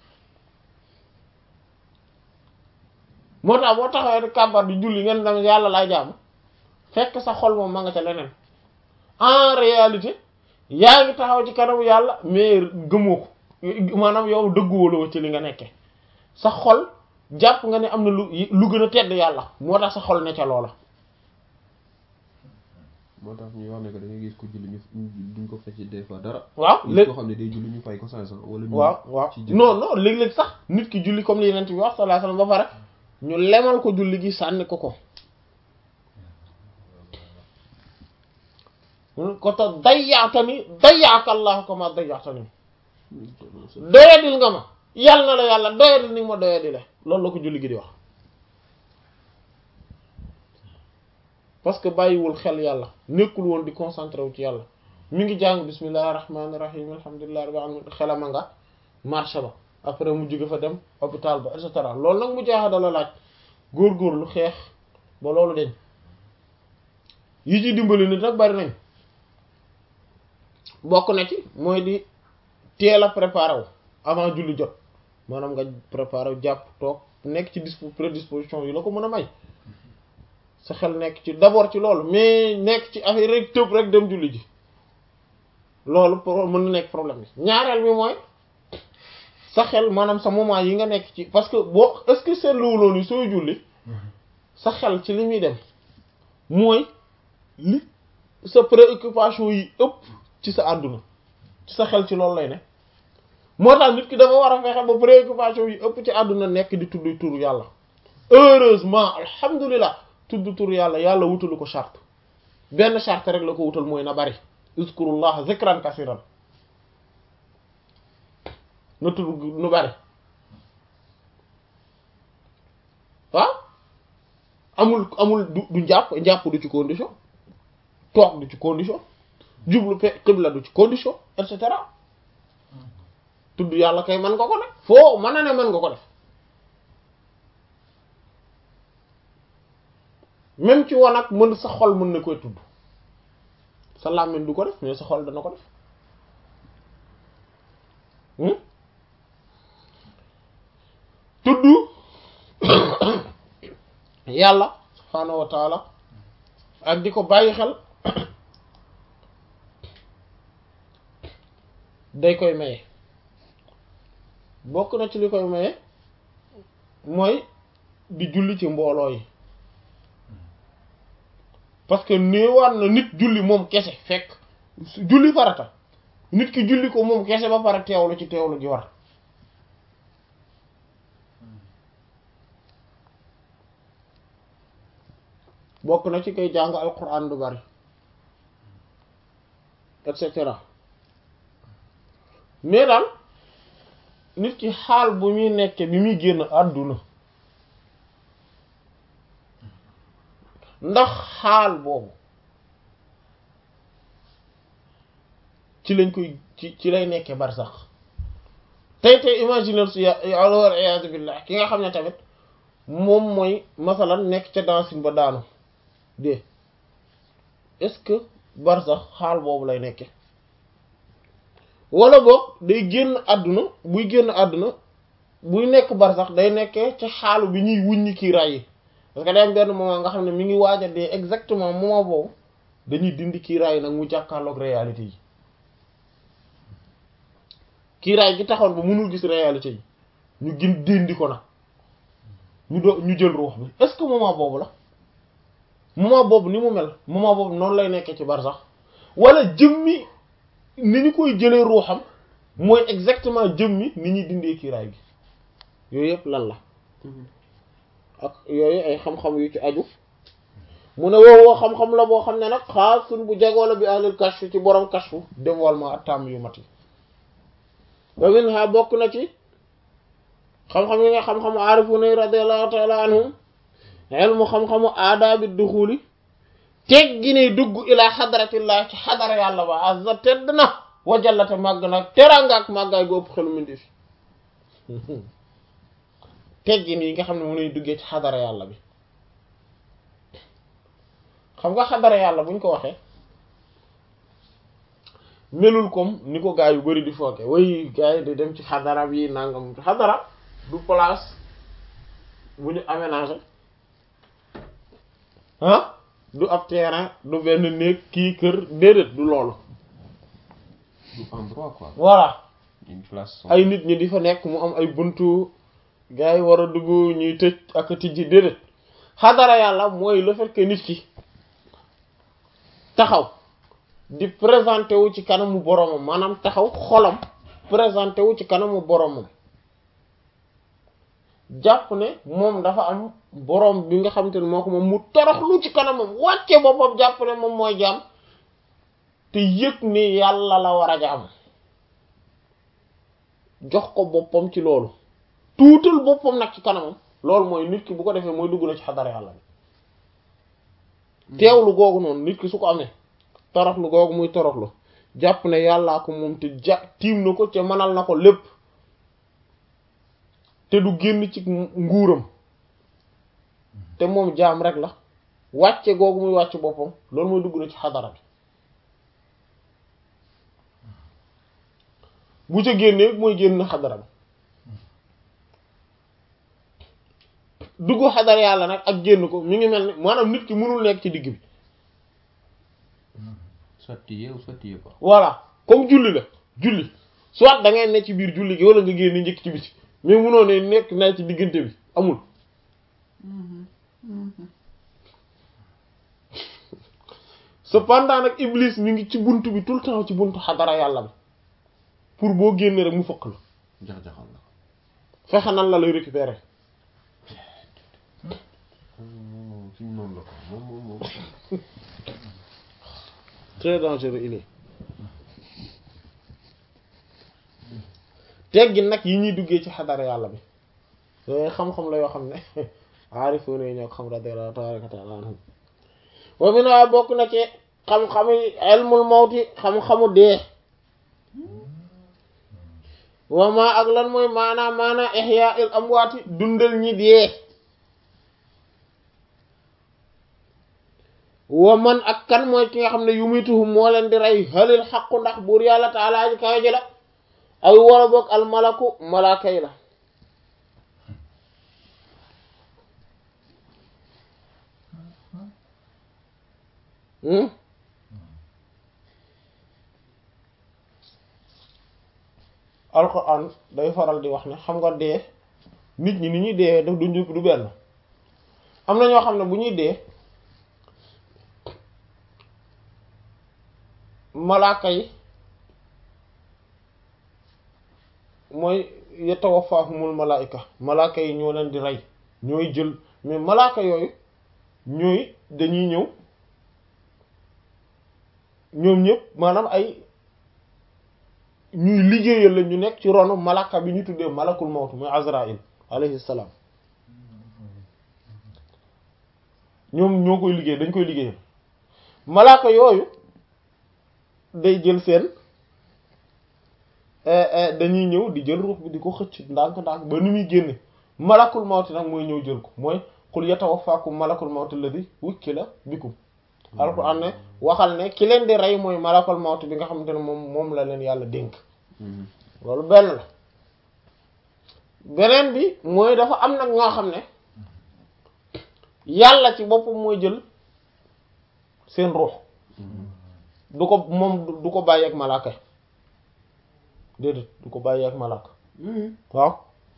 moo tax boo taxawee di kàbbar di julli ngeen dem yàlla laay jaamu fekk sa xol moom ma nga ca leneen en réalité yaa ngi taxaw ci kanamu yàlla mais gëmoo ko maanaam yow dëgguwuloo ci li nga nekke sa xol jàpp nga ne am na lu lu gën a tedd yàlla moo tax sa xol ne ca loola moo tax ñuy wax ne que da ngay gis ko julli ñu duñ ko fecc des fois dara waaw gis léegi koo xam ne day julli ñu fay ko cinq cent wala ñu waaw waaw ci jëf. non non léeg-léeg sax nit ki julli comme li yeneen bi wax sallallahu alayhi wasallam ba pare ñu lemal ko julli gi sànni ko ko ko ta dayyaatani dayyaaka allah kama dayyaatani doyadil nga ma yàlla na la yàlla doyadil ni nga ma doyadile loolu la ko julli gi di wax parce que bàyyiwul xel yàlla nekkul woon di concentré wu ci yàlla mi ngi jàng bismillahi rahmaani rahim alhamdulillahi rabbil alamin xelama nga marché ba après mu jóge fa dem hôpital ba et cetera loolu nag mu jaaxa dala laaj góorgóorlu xeex ba loolu deñ yi ci dimbali nit nag bari nañ bokk na ci mooy di teel a préparé wu avant julli jot maanaam nga préparé wu jàpp toog nekk ci dispo prédisposition yi la ko mën a may sa xel nekk ci d'abord ci loolu mais nekk ci affaire rek tëb rek dem julli ji loolu pour mën na nekk problème bi ñaareel bi mooy sa xel maanaam sa moment yi nga nekk ci parce que boo est-ce que seetluwuloo ni sooy julli sa xel ci li muy dem mooy li sa préoccupation yi ëpp ci sa àdduna ci sa xel ci loolu lay ne moo tax nit ki dafa war a fexe ba préoccupation yi ëpp ci àdduna nekk di tudd turu yàlla heureusement alhamdulilah tudd turu yàlla yàlla wutalu ko charte benn charte rek la ko wutal mooy na bari uskurullah zikran kasiran na tudd nu bari waaw amul amul du du njàpp njàpp du ci condition toog du ci condition jublu pe xibla du ci condition et cetera tudd yàlla kay mën nga ko def foo mën na ne mën nga ko def même ci wanag mën sa xol mën na koy tudd sa làmmiñ du ko def mais sa xol dana ko def tudd yàlla subhaanahu wa taala ak di ko bàyyi xel day koy maye bokk na ci li koy maye mooy di julli ci mbooloo yi parce que néewaan na nit julli moom kese fekk julli farata nit ki julli ko moom kese ba pare teewlu ci teewlu gi war bokk na ci koy jàng alquran du bari et cetera mais daal nit ki xaal bu muy nekke bi muy génn àdduna ndax xaal boobu ci lañ koy ci ci lay nekke bari sax tey tey imaginer su yàlla wal iyaadu billah ki nga xam ne tamit moom mooy masalan nekk ca dansin ba daanu de est-ce que bar sax xaal boobu lay nekke wala boog day génn àdduna buy génn àdduna buy nekk bar sax day nekkee ci xaalu bi ñuy wuññi kii ray yi parce que day am benn moment nga xam ne mi ngi waaj a dee exactement moment boobu dañuy dindi kii ray yi nag mu jàkkaarloog réalité yi kii ray gi taxoon ba mënul gis réalité yi ñu gën dindi ko nag ñu do ñu jël ruux bi est-ce que moment boobu la moment boobu ni mu mel moment boobu noonu lay nekkee ci bar sax wala jëmmi ni ñu koy jëlee ruuxam mooy exactement jëmmi ni ñuy dindee kiiraay gi yooyu yëpp lan la ak yooyu ay xam-xam yu ci aju mu ne woowoo xam-xam la boo xam ne nag xaasun bu jagoo la bi ahlul kashf ci borom kashfu dévoilement ak tàmm yu mat yi wa minha bokk na ci xam-xam yi nga xam-xamu aarifuna radiyallahu ta'ala anhum ilmu xam-xamu aadaabi duxuli teg gi ne dugg ilaa xadaratillah ci xadara yàlla ba azza tedd na wajallate màgg nag teraanga ak màggaay gu ëpp xelu mindi fi teggin yi nga xam ne mu nuy duggee ci xadara yàlla bi xam nga xadara yàlla buñ ko waxee melul comme ni ko gaa yu bari di fooge way gaa yi di dem ci xadara bi nangam xadara du place bu ñu aménagé ah du ab terrain du benn néeg kii kër déedéet du loolu du endroit quoi voilà une place ay nit ñi di fa nekk mu am ay buntu gars yi war a dugg ñuy tëj ak a tijji déedéet xadara yàlla mooy le fait que nit ki taxaw di présenté wu ci kanamu boromam maanaam taxaw xolam présenté wu ci kanamu boromam jàpp ne moom dafa am borom bi nga xamante ne moo ko moom mu toroxlu ci kanamam wàcce boppam jàpp ne moom mooy jaam te yëg ni yàlla la war a jaam jox ko boppam ci loolu tuutal boppam nag ci kanamam loolu mooy nit ki bu ko defee mooy dugg na ci xadara yàlla bi teewlu googu noonu nit ki su ko amee toroxlu googu muy toroxlu jàpp ne yàllaa ko moom te ja tiim na ko te mënal na ko lépp te du génn ci nguuram te moom jaam rek la wàcce googu muy wàcce boppam loolu mooy dugg na ci xadara bi bu ca génnee mooy génn xadara bi dugg xadara yàlla nag ak génn ko mi ngi mel ni maanaam nit ki mënul nekk ci digg bi sotti yeew sotti yeew quoi voilà comme julli la julli soit da ngay ne ci biir julli gi wala nga génn njëkk ci biti mais munoo ne nekk naa ci diggante bi amul cependant nag iblis mi ngi ci bunt bi tout le temps ci buntu xadara yàlla bi pour boo génnee rek mu fëkk la jax-jaxal la fexe nan la lay récupérer moom suñu noonu la ko moom moom moom très dangereux il est teggi nag yi ñuy duggee ci xadara yàlla bi yooyu xam-xam la yoo xam ne aarifoon yi ñoo ko xam radiyallahu tabaraka taala anhum wa mina bokk na ci xam-xami ilmul mawti xam-xamu dee wa ma ak lan mooy maanaa maanaa ihya il amwaati dundal ñi dee wa man ak kan mooy ki nga xam ne yumituhum moo leen di rey halil xaqu ndax buur yàlla taalaa ji kawe ji la ay wala boog al malaku malaaka yi la alquran day faral di wax ne xam nga dee nit ñi ni ñuy dee daf du njëkk du benn am na ñoo xam ne bu ñuy dee malaaka yi mooy yatawaffahumul malaayika malaaka yi ñoo leen di rey ñooy jël mais malaaka yooyu ñooy dañuy ñëw ñoom ñëpp maanaam ay ñuy liggéeyal la ñu nekk ci ronu malaaka bi ñu tuddee malakul mawt muy Azraïl alayhi salaam ñoom ñoo koy liggéey dañ koy liggéeyal malaaka yooyu day jël seen dañuy ñëw di jël ruux bi di ko xëcc ndànk-ndànk ba ni muy génne malakul mawti nag mooy ñëw jël ko mooy qul yatawaffakum malakul mawti alladhi wukkila bikum alquran ne waxal ne ki leen di rey mooy malakul mawti bi nga xamante ne moom moom la leen yàlla dénk loolu benn la beneen bi mooy dafa am nag ñoo xam ne yàlla ci boppam mooy jël seen ruux du ko moom du ko bàyyi ak malaaka déedéet du ko bàyyi ak malaaka waaw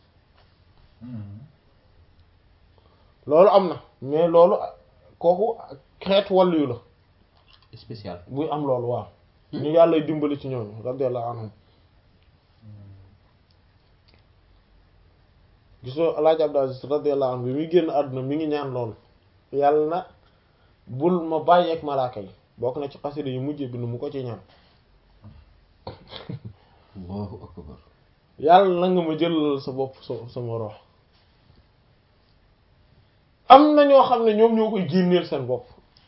loolu am na mais loolu kooku xeet wàllu yu la spécial buy am loolu waaw ñu yàlla dimbali ci ñooñu radiyallahu anhum gisoo alaaji Abdul Aziz radiyallahu anhu bi muy génn àdduna mi ngi ñaan loolu yàlla na bul ma bàyyeek malaaka yi bokk na ci xasida yu mujj bi nu mu ko ci ñaan allahu akbar yàlla na nga ma jëlal sa bopp sa sama rox am na ñoo xam ne ñoom ñoo koy génneel seen bopp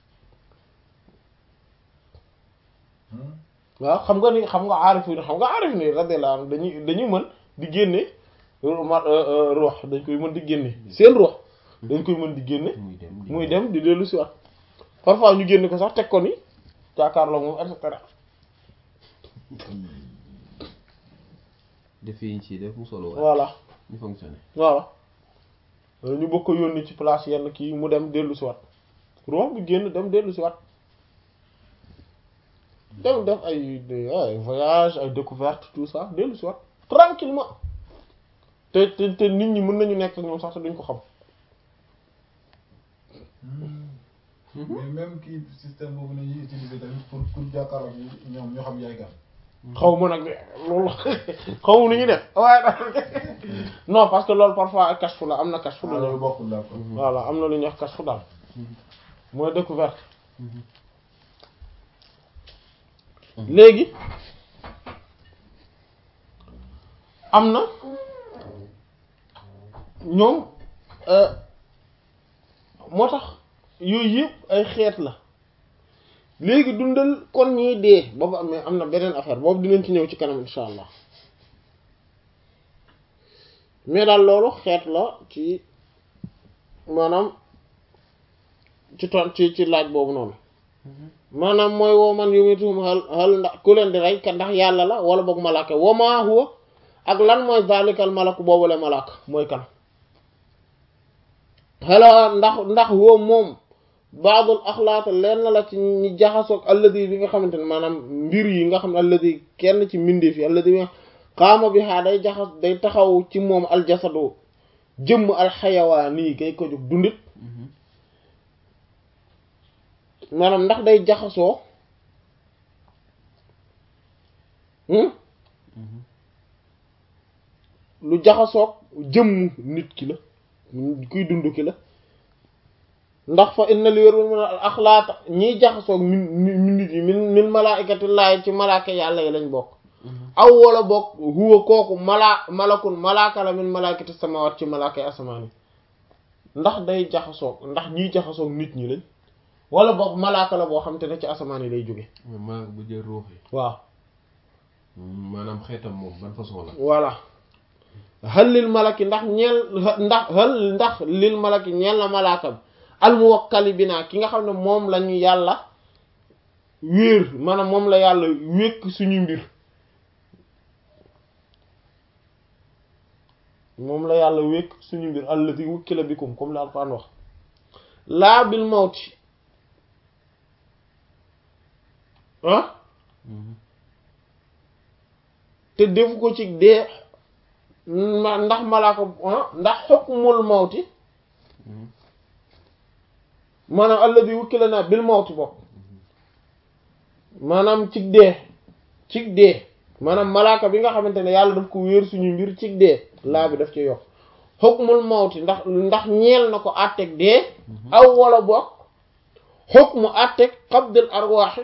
waaw xam nga ni xam nga aarif yi xam nga aarif ni radiyallahu anhu dañuy dañuy mën di génne ruux dañ koy mën di génne seen ruux dañ koy mën di génne muy dem muy dem di dellu si waat parfois ñu génne ko sax teg ko ni jàkkaarloo moom et cetera def yi ñu ciy def mu solo waay voilà ñu fonctionné voilà ñu bëgg ko yónni ci place yenn kii mu dem dellu si waat ruux bu génn dem dellu si waat dem def ay ay voyage ay découverte tout ça dellu si waat tranquillement te te te nit ñi mën nañu nekk ak ñoom sax te duñ ko xam mais même kii système boobu la ñuy utiliser tamit pour pour jàkkaarloo ñoom ñoo xam yaay gan. xaw ma nag loolu xaw ma nu ñuy def waaye daal non parce que loolu parfois ay kashfu la am na kashfu ah lu loolu ñu bokkul d'accord. voilà am na lu ñuy wax kashfu daal mooy découverte léegi am na ñoom euh, moo tax yooyu yëpp ay xeet la léegi dundal kon ñiy dee boobu am am na beneen affaire boobu dinañ ci ñëw ci kanam insha allah mais daal loolu xeet la ci maanaam ci ton ci ci laaj boobu noonu maanaam mooy woo man yumituhum hal hal ndax ku leen di rey ka ndax yàlla la wala boog malaaka wa maa huwa ak lan mooy zalikal malaku boobule malaaka mooy kan xela ndax ndax huwa moom baadul axlaata leen la ci ñi jaxasoog alladi bi nga xamante ne maanaam mbir yi nga xam ne alladi kenn ci mbindeef yi alladi bi nga xaama bi xaa day jaxas day taxaw ci moom aljasadu jëmm alxayawaan yi kay ko jóg dundit maanaam ndax day jaxasoo hmm lu jaxasoog jëmm nit ki la kuy dund ki la ndax fa inna li wér mën a axlaata ñiy jaxasoog min min nit yi min min malaikatillahi ci malaaka yàlla yi lañ bokk aw wala bokk huwa kooku malaa malakun malaaka la min malaikati samawat ci malaaka yi asamaan yi ndax day jaxasoog ndax ñiy jaxasoog nit ñi lañ wala boog malaaka la boo xam te ne ci asamaan yi lay jóge malaaka bu jël ruux yi waaw maanaam xeetam moom ban façon la voilà hal lil malaki ndax ñeel ndax hal ndax lil malaki ñeel na malaaka bi al muwakkali bi naa ki nga xam ne moom lañu yàlla wéer maanaam moom la yàlla wékk suñu mbir moom la yàlla wékk suñu mbir allati wukkila bikum comme la Alxuraan wax laa bil mawti ah te defu ko ci dee ma ndax malaaka ndax xukmul mawti maanaam alladi wukkila na bil mawti bokk maanaam cig dee cig dee maanaam malaaka bi nga xamante ne yàlla daf ko wéer suñu mbir cig dee laa bi daf ci yokk xukmul mawti ndax ndax ñeel na ko àtteeg dee aw wala bokk xukmu àtteeg qabdil arwaaxi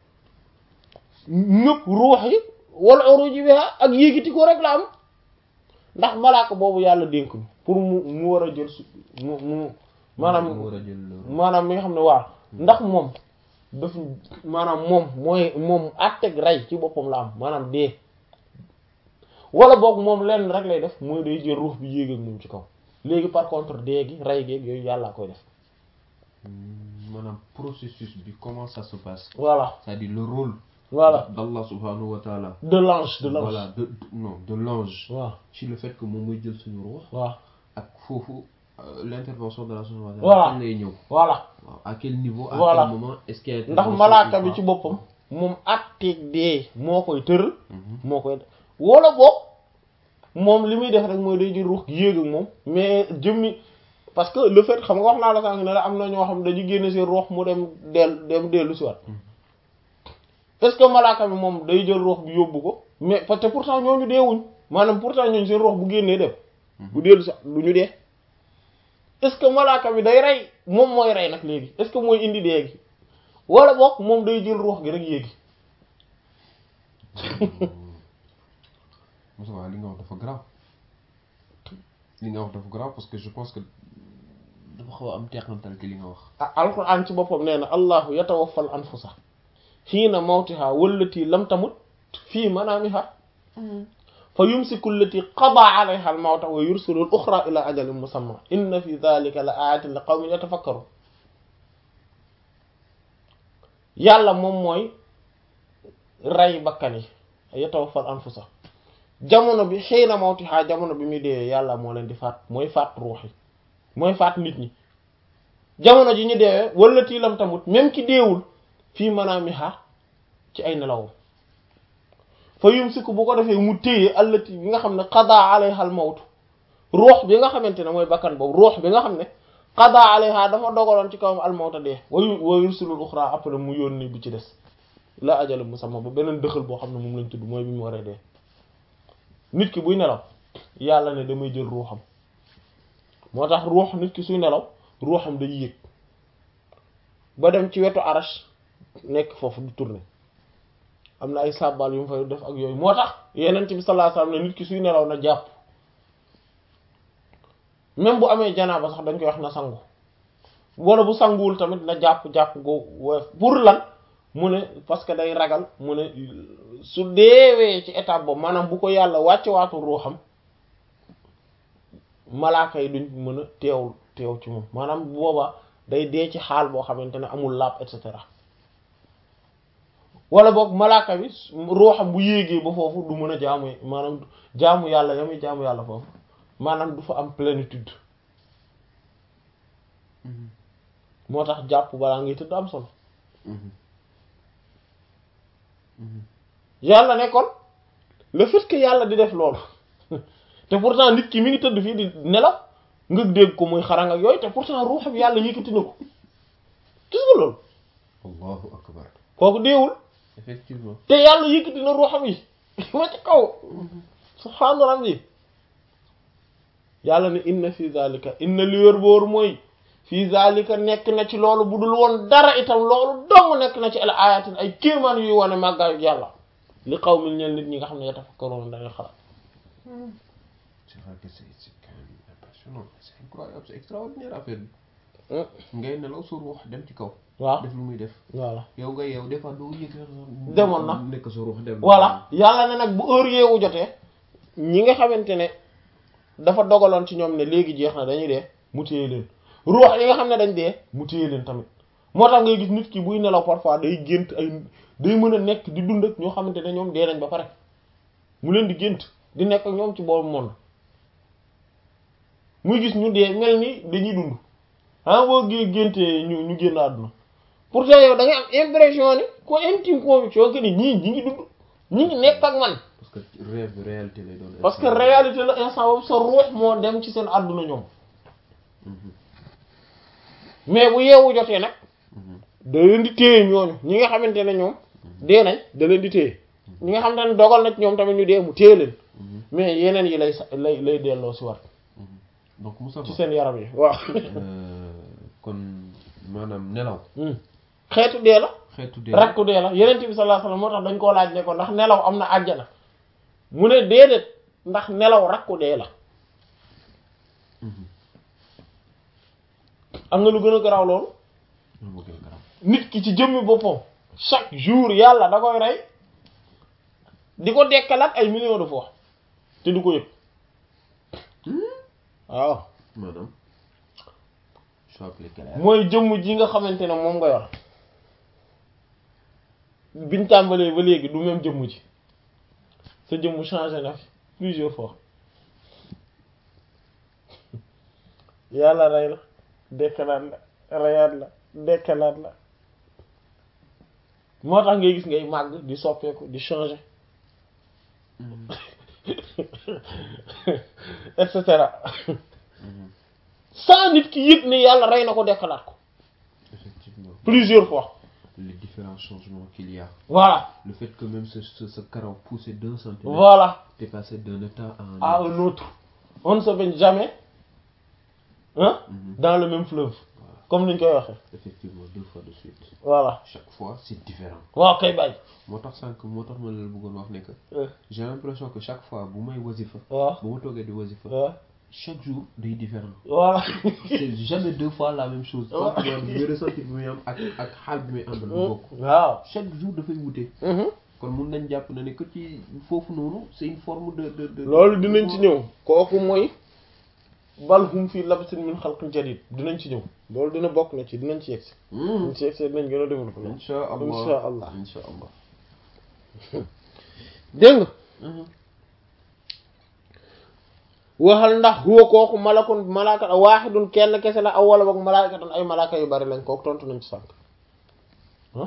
ñëpp ruux yi wala uruji biha ak yéegiti ko rek la am ndax malaaka boobu yàlla dénk ñu pour mu mu war a jël su mu mu maanaam mu war a jël maanaam mi nga xam ne waaw ndax moom daf maanaam moom mooy moom àtteeg rey ci boppam la am maanaam dee wala boog moom lenn rek lay def mooy day jël ruux bi yéeg ak moom ci kaw léegi par contre dee gi rey geeg yooyu yàllaa koy def maanaam processus bi comment ça se passe voilà c'est-à-dire le rôle voilà d'Allah subhanahu wa ta'ala de l'ange de l'ange voilà de de- non de l'ange waaw ci le fait que moom mooy jël suñu ruux waaw ak foofu euh, l'intervention de la subhanahu wa ta'ala Voilà. kañ lay ñëw voilà waaw à quel niveau à Voilà. quel moment est-ce qu'il y a ndax intervention malaaka ou bi pas ci boppam moom àtteeg dee moo koy tëral Mhm. moo koy def wala boog moom li muy def rek mooy day jël ruux gi yéeg ak moom mais jëmmi parce que le fait xam nga wax naa la sànq ne la am na ñoo xam dañu génne seen ruux mu dem del dem dellu si waat est-ce que malaaka bi moom day jël ruux bi yóbbu ko mais parce que pourtant ñooñu deewuñ maanaam pourtant ñooñu seen ruux bu génnee dem bu dellu si du ñu dee est-ce que malaaka bi day rey moom mooy rey nag léegi est-ce que mooy indi dee gi wala boog moom day jël ruux gi rek yéegi Moussa waaw li nga wax dafa grave li nga wax dafa grave parce que je pense que dafa xaw a am teqantal ci li nga wax ah alquran ci boppam nee na allahu yatawaffal anfusa xiina mawtiha wallati lam tamut fii manaamiha fa yumsiku allati qada alayha al mawta wa yursilu al uxra ila ajalin musamma inna fi dhalika la ayatin li qawmin yatafakkaru yàlla moom mooy rey bakkan yi yatawaffal anfusa jamono bi xiina mawtiha jamono bi muy deewee yàlla moo leen di faat mooy faat ruux yi mooy faat nit ñi jamono ji ñu deewee wala tiilam tamut même ki deewul fii manaamiha ci ay nelawam fa yumsiku bu ko defee mu téye allati bi nga xam ne qada alayha al mawtu ruux bi nga xamante ne mooy bakkan boobu ruux bi nga xam ne qada alayha dafa dogaloon ci kawam al mawta dee wa yu- wa yursilul uxra après mu yónni bi ci des la ajal musamma ba beneen dëxal boo xam ne moom lañ tudd mooy bi mu waree dee nit ki buy nelaw yàlla ne damay jël ruuxam moo tax ruux nit ki suy nelaw ruuxam day yéeg ba dem ci wetu arash nekk foofu du tourner am na ay sàbbal yu mu fay def ak yooyu moo tax yeneen bi sallallahu alayhi wasallam ne nit ki suy nelaw na jàpp même bu amee janaaba sax dañ koy wax na sangu wala bu sanguwul tamit na jàpp jàpp go woyof pour lan mu ne parce que day ragal mu ne su deewee ci étape boobu maanaam bu ko yàlla wàcce waatu ruuxam malaaka yi duñ mën a teewul teew ci moom maanaam bu boobaa day dee ci xaal boo xamante ne amul laab et cetera wala boog malaaka bi ruuxam bu yéegee ba foofu du mën a jaamu maanaam jaamu yàlla yamuy jaamu yàlla foofu maanaam du fa am plénitude moo tax jàpp balaa ngay tëdd am solo yàlla ne kon le fait que yàlla di def loolu te pourtant nit ki mi ngi tëdd fii di nelaw nga dégg ko muy xarang ak yooyu te pourtant ruuxam yàlla yëkkati na ko gis nga loolu allahu akbar kooku deewul effectivement te yàlla yëkkati na ruuxam yi ma ci kaw subhaana rabbi yàlla ne inna fi zalika inna li wér boor mooy fi zalika nekk na ci loolu bu dul woon dara itam loolu dong nekk na ci al ayatin ay kéemaan yuy wane màggaayu yàlla li xaw mi ñeel nit ñi nga xam ne yatafakkaruuna dañuy xalaat c'est vrai que c'est c'est quand même impressionnant c'est incroyable c'est extraordinaire affaire bi ngay nelaw sa ruux dem ci kaw waaw def lu muy def voilà yow nga yow des fois doo yëg Demoon na. nekk sa ruux dem voilà yàlla ne nag bu heure yeewu jotee ñi nga xamante ne dafa dogaloon ci ñoom ne léegi jeex na dañuy dee mu téye leen ruux yi nga xam ne dañ dee mu téye leen tamit moo tax ngay gis nit ki buy nelaw parfois day gént ay day mën a nekk di dund ak ñoo xamante ne ñoom dee nañ ba pare mu leen di gént di nekk ak ñoom ci boobu monde muy gis ñu dee mel ni dañuy dund ah boo gé géntee ñu ñu génn àdduna pourtant yow da ngay am impression ni ko intime conviction que ni ñii ñi ngi dund ñi ngi nekk ak man parce que rêve réalité lay doon. parce que réalité la instant boobu sa ruux moo dem ci seen àdduna ñoom mais bu yeewu jotee nag da leen di téye ñooñu ñi nga xamante ne ñoom dee nañ da leen di téye ñi nga xamante ne dogal na ci ñoom tamit ñu dee mu téye leen mais yeneen yi lay sa lay lay delloo si war donc Moussa ci seen yaram yi waaw kon maanaam nelaw xeetu dee la xeetu dee rakku dee la yeneen bi sallallahu alayhi wasallam moo tax dañ koo laaj ne ko ndax nelaw am na àjjana mu ne déedéet ndax nelaw rakku dee la am nga lu gën a garaaw loolu moo gën a garaaw nit ki ci jëmmi boppam chaque jour yàlla da koy rey di ko dekkalaat ay millions de fois te du ko yëg waaw maanaam je appelé clair mooy jëmm ji nga xamante ne moom nga yor biñ tàmbalee ba léegi du même jëmm ji sa jëmm changé na fi plusieurs fois yàlla rey la dekkalaat la reyaat la dekkalaat la moo tax ngay gis ngay màgg di soppeeku di changer et cetera sans nit ki yëg ne yàlla rey na ko dekkalaat ko effectivement plusieurs fois les différents changements qu'il y a voilà le fait que même ce ce, ce carreau poussé d'un centimètre voilà t'es passé d'un état à un à autre un autre on ne se baigne jamais hein Mhm. dans le même fleuve Voilà. comme niñ koy waxee effectivement deux fois de suite voilà chaque fois c'est différent waaw kay bàyyi moo tax sànq moo tax ma la bëggoon wax ne que Euh, j'ai l'impression que chaque fois bu may wasifa waaw bu ma toogee di wasifa waaw chaque jour day différent voilà c'est jamais deux fois la même chose sentiment bi muy ressenti bi muy am ak ak xaal bi muy àndal bu bokk waaw chaque jour dafay wute Mhm. kon mun nañ jàpp na ne que ci foofu noonu c'est une forme de de de loolu dinañ ci ñëw kooku mooy bal hum fii labsin min xalqin jadid dinañ ci ñëw loolu dina bokk na ci dinañ ci yegsi Hmm. dinañ ci yegsi dinañ gën a développé loolu insha allah insha allah insha allah dégg nga Mhm. waxal ndax huwa kooku malakun malaaka waaxidun kenn kese la aw wala boog malaakatan ay malaaka yu bari lañ kooku tontu nañ ci sànq ah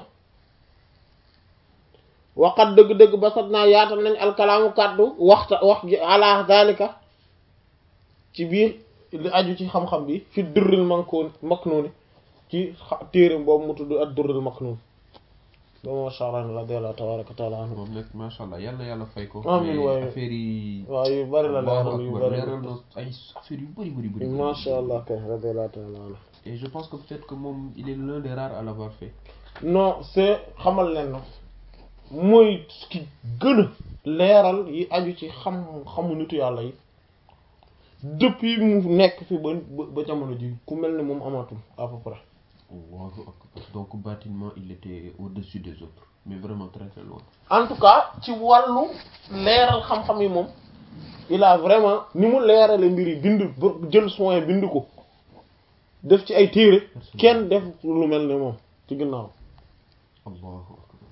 waqat dëgg-dëgg ba sat naa yaatal nañ alkalaamu kàddu waxta wax ji ala dalika ci biir li aju ci xam-xam bi fi durril mankoon maknuuni ci xa- téere boobu mu tudd ak durril maknuun boobu ma sharani radiyallahu tabaraka wa taala anhu moom nag macha allah yal na yàlla fay ko. Amiin mais waay. affaire yi. waaw yu bari la Allahu leeral yu akbar, bari leeral na ay affaire yu bëri bëri bëri. masha allah kay radiyallahu taala anhu et je pense que peut-être que moom il est l'un des rares à l'avoir fait. non c'est xamal leen na mooy ki gën a leeral yi aju ci xam xamu nitu yàlla yi depuis mu nekk fi ba ba ba jamono ji ku mel ne moom amatul à peu près Allahu akbar. donc bâtiment il était au-dessus des autres mais vraiment très très loin. en tout cas ci wàllu leeral xam-xam yi moom il a vraiment ni mu leerale mbir yi bind ba jël soin bind ko def ci ay téere kenn def lu mel ne moom ci ginnaaw Allahu akbar.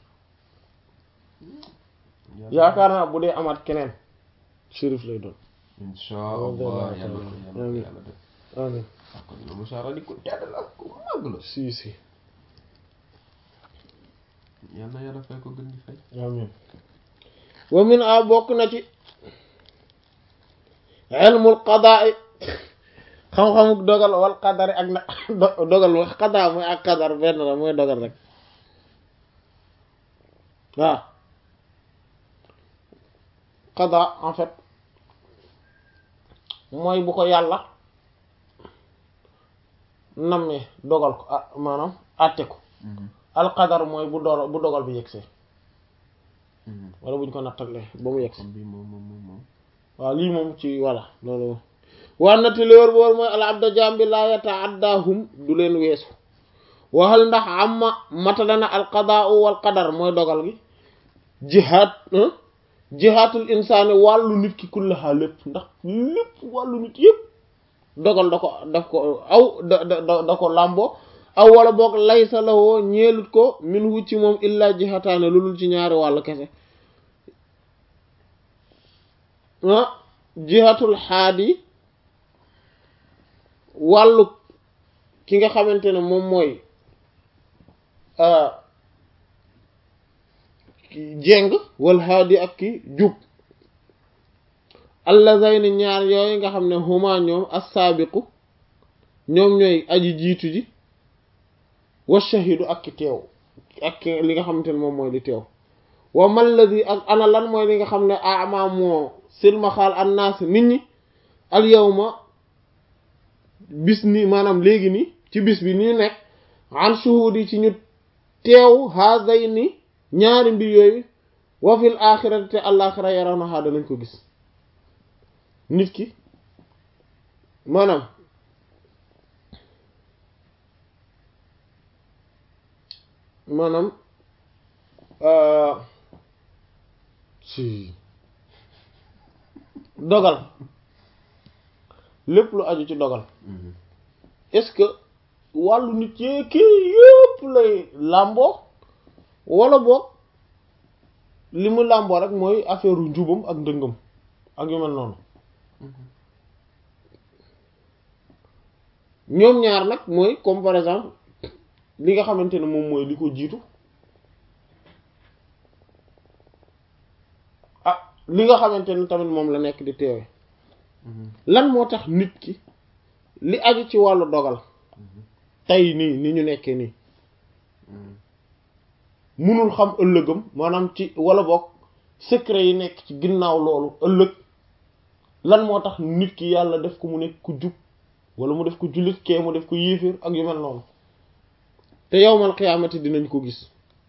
yaakaar naa bu dee amaat keneen shérif lay doon Insha Allah yàlla ko yàlla ko Amiin. yàlla def. amin ah kon la Moussa Radi ko tedd la ko màgg la. si si yal na yàlla fay ko gën di fay. amin wa min a bokk na ci ilmul qadaa xam-xamuk dogal wal qadari ak na do- dogal wax qadaa mooy ak qadar benn la mooy dogal rek waaw qadaa en fait mooy bu ko yàlla nammee dogal ko ah maanaam àtte ko al qadar mooy bu dogal bu dogal bi yegsee wala buñ ko nattalee ba mu yegg kon bii moom moom moom moom. waaw lii moom ci voilà loolu waa na te léwér boor mooy al abda jaam bi laa yata'addahum du leen weesu waxal ndax amma matalana al qadaa'u wal qadar mooy dogal gi jihaad jihaatul insaani wàllu nit ki kullaha lépp ndax lépp wàllu nit yëpp dogal da ko daf ko aw da da da ko làmboo aw wala boog laysa lawoo ñeelut ko min hu ci moom illa jihataane lu dul ci ñaari wàll kese ah jihatul xaadi wàllu ki nga xamante ne moom mooy ki jéng wal haadi ak ki jub allazayni ñaar yooyu nga xam ne huma ñoom as-saabiqu ñoom ñooy aji jiitu ji wa shahidu ak ki teew ak ki li nga xamante ne moom mooy li teew wa malladi ak ana lan mooy li nga xam ne ama moo silmaxaal annaas nit ñi al yawma bis ni maanaam léegi ni ci bis bi ni nekk an shuhudi ci ñu teew haazayni ñaari mbir yooyu wa fil axirati te àllaaxira yarawnahaa danañ ko gis nit ki maanaam maanaam si dogal lépp lu aju ci dogal est-ce que wàllu nit yee kii yëpp lay làmboo wala boog li mu làmboo rek mooy affaire u njubam ak ndëngam ak yu mel noonu ñoom ñaar nag mooy comme par exemple li nga xamante ne moom mooy li ko jiitu ah li nga xamante ne tamit moom la nekk di teewe lan moo tax nit ki li aju ci wàllu dogal tey nii ni ñu nekkee nii munul xam ëllëgam maanaam ci wala boog secret yi nekk ci ginnaaw loolu ëllëg lan moo tax nit ki yàlla def ko mu nekk ku jub wala mu def ko jullit kee mu def ko yéeféer ak yu mel noonu te yowmal xiyaamati dinañ ko gis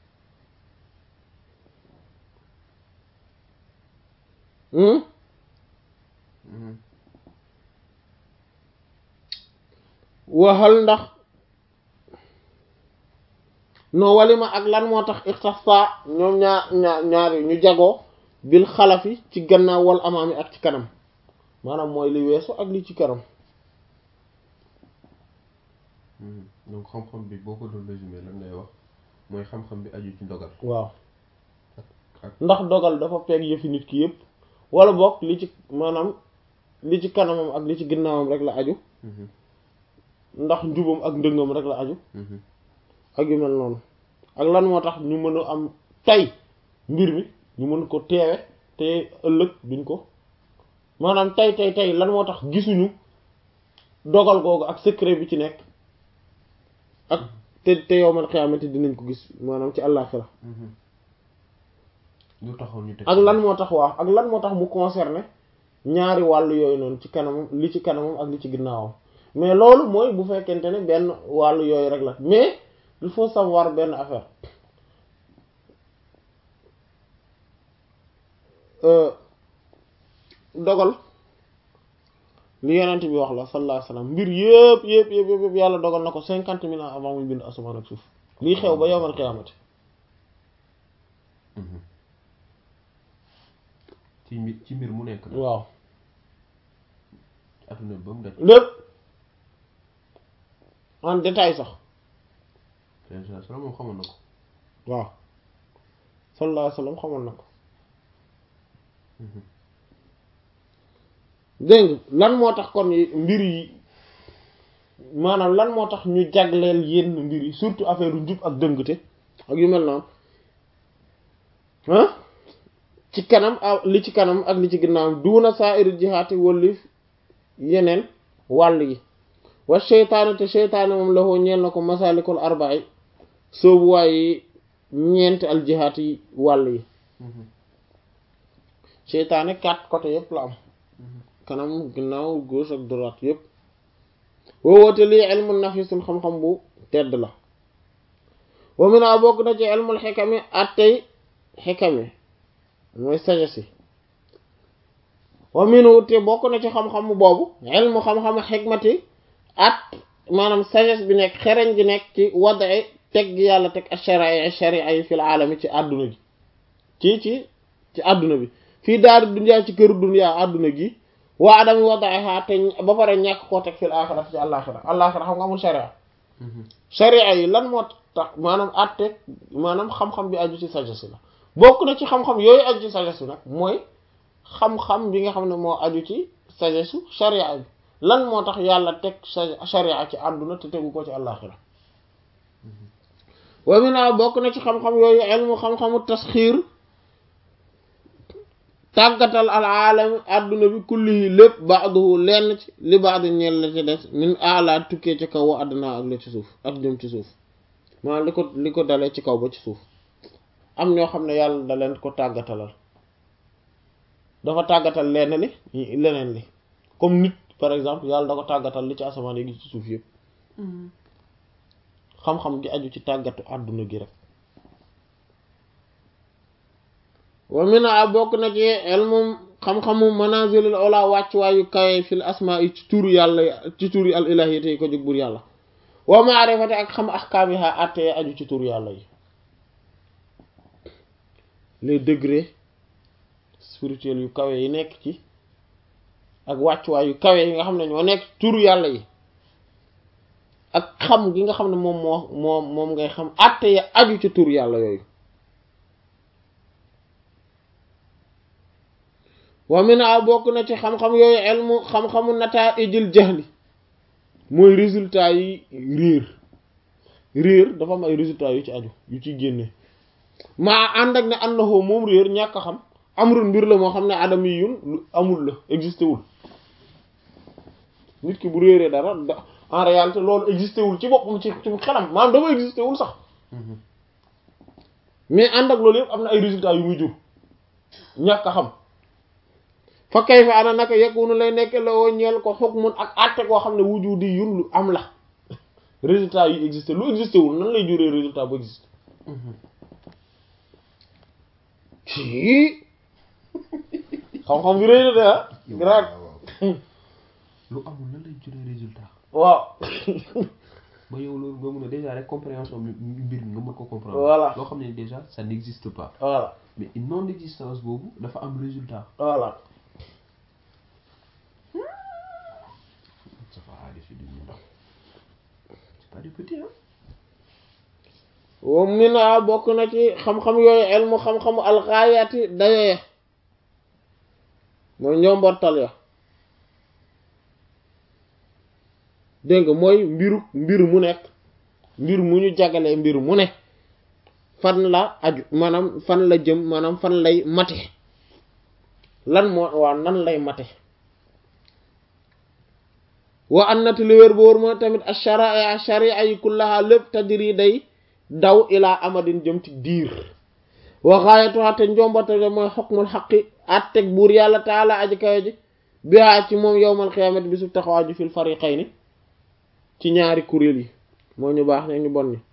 waxal ndax no walima ak lan moo tax ixtasa ñoom ñaar ñaar ñaari ñu jagoo bil xalafi ci gannaaw wal amaami ak ci kanam maanaam mooy li weesu ak li ci kanam donc xam-xam bi boo ko doon résumé lan ngay wax mooy xam-xam bi aju ci ndogal waaw ak ndax dogal dafa peeg yëfi nit ki yëpp wala boog li ci maanaam li ci kanamam ak li ci ginnaawam rek la aju ndax njubam ak ndëngam rek la aju ak yu mel noonu ak lan moo tax ñu mën a am tey mbir mi ñu mën ko teewe te ëllëg duñ ko maanaam tey tey tey lan moo tax gisuñu dogal googu ak secret bi ci nekk ak te te yowmal xiyaamati dinañ ko gis maanaam ci àllaaxira lu taxaw ñu teg ak lan moo tax waaw ak lan moo tax mu concerné ñaari wàll yooyu noonu ci kanamam li ci kanamam ak li ci ginnaawam mais loolu mooy bu fekkente ne benn wàll yooyu rek la mais il faut savoir benn affaire dogal li yenent bi wax la sallallahu alayhi wasallam mbir yëpp yëpp yëpp yëpp yàlla dogal na ko cinquante mille ans avant muy bind asamaan ak suuf lii xew ba yowmal qiyaamati ci mbir ci mbir mu nekk na waaw adduna ba mu daj lépp en détail sax sala moom xamoon na ko waaw sallallahu alayhi wasallam xamoon na ko dégg nga lan moo tax kon mbir yi maanaam lan moo tax ñu jagleel yenn mbir yi surtout affaire njub ak dëngte ak yu mel noonu ah ci kanam ak li ci kanam ak li ci ginnaaw duuna saa'iri jihaati wallif yeneen wàll yi wa seytaane te seytaane moom la ko ñeel na ko masalikul arba'i soobu waaye ñeenti al jihaat yi wàll yi seytaane quatre côté yépp la am kanam ginnaaw gauche ak droite yépp woowoote lii ilmu nafisul xam-xam bu tedd la wa mina bokk na ci ilmul xikami attey xikami mooy sagesse yi wa minu te bokk na ci xam-xam boobu ilmu xam-xam xikmati at maanaam sagesse bi nekk xereñ gi nekk ci wadae teg gi yàlla teg ash-shara'i sharia yi fil aalami ci àdduna gi ci ci ci àdduna bi fii daari dunyaa ci këru dunyaa àdduna gi waa adami wada'iha te ba pare ñàkk koo teg fil axirati ci àllaaxira àllaaxira xam nga amul sharia sharia yi lan moo tax maanaam atte maanaam xam-xam bi aju ci sagesse la bokk na ci xam-xam yooyu aju ci sagesse bi nag mooy xam-xam bi nga xam ne moo aju ci sagesse su sharia bi lan moo tax yàlla teg sharia ci àdduna te tegu ko ci àllaaxira wa mina bokk na ci xam-xam yooyu ilmu xam-xamu tasxiir tàggatal al aalami adduna bi kullihi lépp ba'duhu lenn ci li ba'd ñeel la ci des min ala tukkee ci kaw wa adduna ak la ci suuf ak jëm ci suuf maanaam li ko li ko dalee ci kaw ba ci suuf am ñoo xam ne yàlla da leen ko tàggatalal dafa tàggatal lenn li leneen li comme nit par exemple yàlla da ko tàggatal li ci asamaan yi ci suuf yëpp xam-xam gi aju ci tàggatu àdduna gi rek wa mina bokk na ci elmum xam-xamu manazilul ola wàccuwaayu kawe fil asmaa yi ci turu yàlla ci turu al ilahiyati yi ko jóg bur yàlla wa maarifati ak xam ahkaamiha àttee aju ci turu yàlla yi les degrés spirituels yu kawe yi nekk ci ak wàccuwaay yu kawe yi nga xam ne ñoo nekk turu yàlla yi ak xam gi nga xam ne moom moo moom moom ngay xam àtte ya aju ci turu yàlla yooyu wa mina bokk na ci xam-xam yooyu elmu xam-xamu nataa'ijil jahli mooy résultat yi réer réer dafa am ay résultats yu ci aju yu ci génne maa ànd ak ne annahu moom réer ñàkk a xam amrun mbir la moo xam ne adam yi yun lu amul la existé wul nit ki bu réeree dara en réalité loolu existé wul ci boppam ci ci xelam maanaam dafa existé wul sax mais ànd ak loolu yëpp am na ay résultats yu muy jur ñàkk a xam fa kay fa ana naka yakunu lay nekk la woo ñeel ko hukmun ak àtte koo xam ne wujudi yun lu am la résultat yu existé lu existé wul nan lay juree résultat bu existé ci xam-xam bi rëy na de ah grave lu amul lan lay juree résultat waaw ba yow loolu nga mun a déjà rek compréhension bi mbir mi nga mën ko comprendre Voilà. loo xam ne déjà ça n'existe pas voilà mais une non existence boobu dafa am résultat voilà ça va defi du ñu ndaw c'est pas du petit hein wa mina bokk na ci xam-xam yooyu elmu xam-xamu alxaayaati dayoya mooy njombortal ya dégg nga mooy mbiru mbir mu nekk mbir mu ñu jagalee mbir mu ne fan la aju maanaam fan la jëm maanaam fan lay mate lan moo waaw nan lay mate wa annati li wér ba wóor mooy tamit ash-shara'a sharia yi kullaha lépp tajri day daw ilaa amadin jëm ci diir wa xaayatuha te njombatale mooy xukmul xaqi atteg buur yàlla taala aji kawe ji bihaa ci moom yowmal xiyaamati bi su taxawaaju fil fariqayni ci ñaari kuréel yi moo ñu baax ne ñu bon ni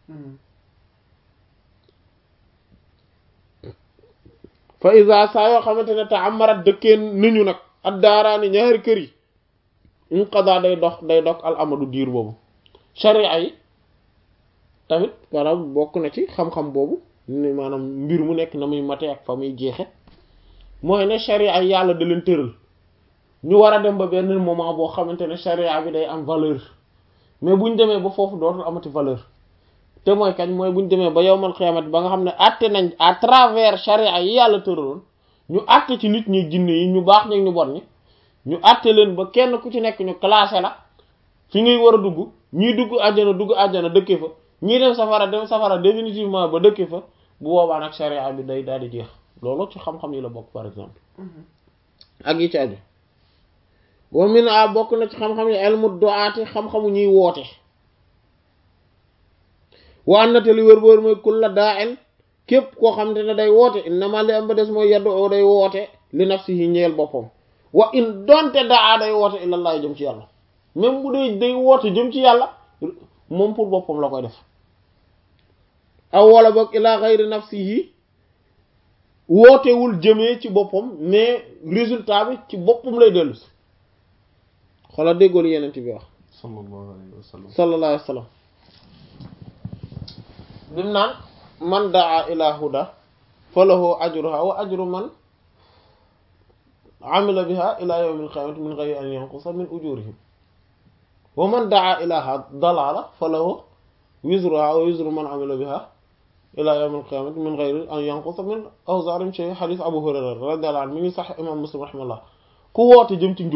fa isa saa yoo xamante ne te amarat dëkkee niñu nag addaaraani ñaari kër yi inqada day dox day dox al amadu diir boobu sharia yi tamit maanaam bokk na ci xam-xam boobu ni maanaam mbir mu nekk na muy mate ak fa muy jeexe mooy ne sharia yi yàlla da leen tëral ñu war a dem ba benn moment boo xamante ne sharia bi day am valeur mais buñ demee ba foofu dootul amati valeur te mooy kañ mooy buñ demee ba yowmal xiyaamati ba nga xam ne àtte nañ à travers sharia yi yàlla tëraloon ñu àtte ci nit ñi jinne yi ñu baax ñi ñu bon ñi ñu àtte leen ba kenn ku ci nekk ñu classé la fi ngay war a dugg ñii dugg àjjana dugg àjjana dëkke fa ñii dem safara dem safara définitivement ba dëkke fa bu boobaa nag sharia bi day daal di jeex loolu ci xam-xam yi la bokk par exemple ak yi ci aju wa min a bokk na ci xam-xam yi ilmu du'aati xam-xamu ñuy woote wa annate li wër ba wër mooy kulla daa'in képp koo xam te ne day woote innama li am ba des mooy yaddu oo day woote li nafsihi ñeel boppam wa in donte daa day woote ilallah jëm ci yàlla même bu dee day woote jëm ci yàlla moom pour boppam la koy def aw wala boog ila xayri nafsihi wootewul jëmee ci boppam mais résultat bi ci boppam lay dellu si xoolal déggoolu yeneen bi wax sallallahu alayhi wa sallam sallallahu alayhi wa sallam bim naan man daa ila huda falahu ajruha wa ajru man amila biha ila yawmil qiyamati min ghayri an yanqusa min ujurihim wa man daa ila dalala falahu wizruha wa wizru man amila biha ila yawmil qiyamati min ghayri an yanqusa min awzarihim shay hadith Abu Hurayra radiyallahu anhu mi ngi sax imam Muslim rahimahullah ku woote jëm ci njub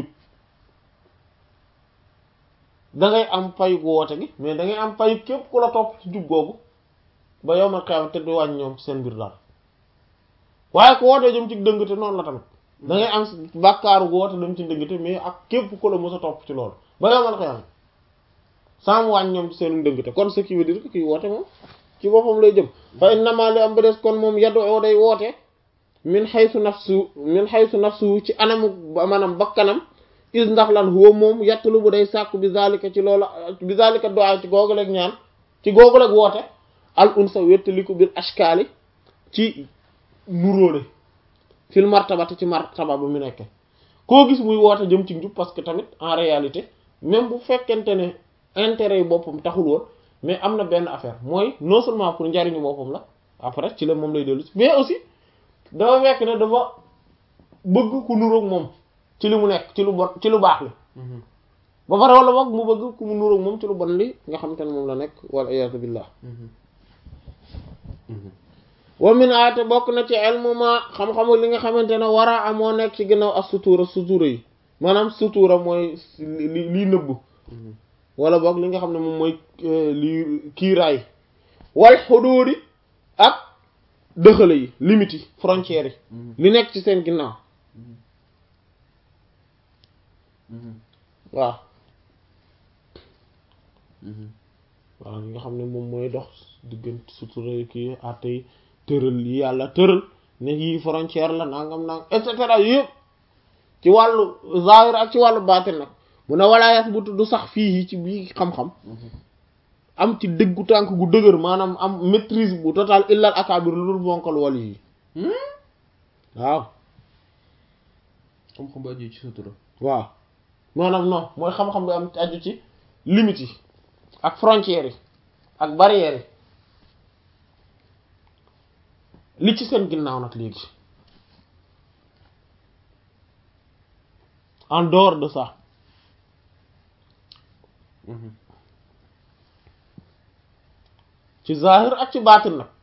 da ngay am payu woote gi mais da ngay am payu képp ku la topp ci njub googu ba yawmal qiyamati te du wàññi ñoom seen mbir daal waaye ku wootee jëm ci dëng te noonu la tamit da ngay am bàkkaaru woote dem ci ndëngte mais ak képp ku la mos a topp ci loolu ba yow man xëyam sans mu wàññi ñoom ci seen ndëngte kon ce qui veut dire que kii woote moom ci boppam lay jëm fa innama li am ba des kon moom yaddu oo day woote min xaysu nafsu min xaysu nafsu ci anamu maanaam bakkanam is ndax lan huwa moom yattulu bu day sàkku bi zalika ci loola bi zalika du'a ci googu leeg ñaan ci googu leeg woote al unsa wettaliku bil ashkaali ci nuróole fil martabati ci martaba ba mu nekke koo gis muy woote jëm ci njub parce que tamit en réalité même bu fekkente ne intérêt yi boppam taxul woon mais am na benn affaire mooy non seulement pour njariñu boppam la après ci la moom lay dellu mais aussi dafa fekk ne dafa bëgg ku nuroog moom ci li mu nekk ci lu bon ci lu baax li ba pare wala boog mu bëgg ku mu nuroog moom ci lu bon li nga xamante ne moom la nekk wal iyaazu billah wa min aate bokk na ci ilmu ma xam-xamu li nga xamante ne war a amoo nekk ci ginnaaw ak sutura sutura yi maanaam sutura mooy li lii nëbb wala boog li nga xam ne moom mooy li kiiraay wal xuduudi ak dëxale yi limites yi frontières yi li nekk ci seen ginnaaw waaw waaw li nga xam ne moom mooy dox diggante sutura kii àtte yi tëral yi yàlla tëral ne yii frontière la nangam nangam et cetera yëpp ci wàllu zahir ak ci wàllu baatin nag mu ne walaayat bu du sax fii ci bii xam-xam am ci dëggu tànk gu dëgër maanaam am maîtrise bu total illal akabir lu dul bonkal wal yi waaw xam-xam bu aju ci sutura waaw maanaam non mooy xam-xam bi am aju ci limites yi ak frontières yi ak barrières yi li ci seen ginnaaw nag léegi en dehors de ça ci zahir ak ci baatin nag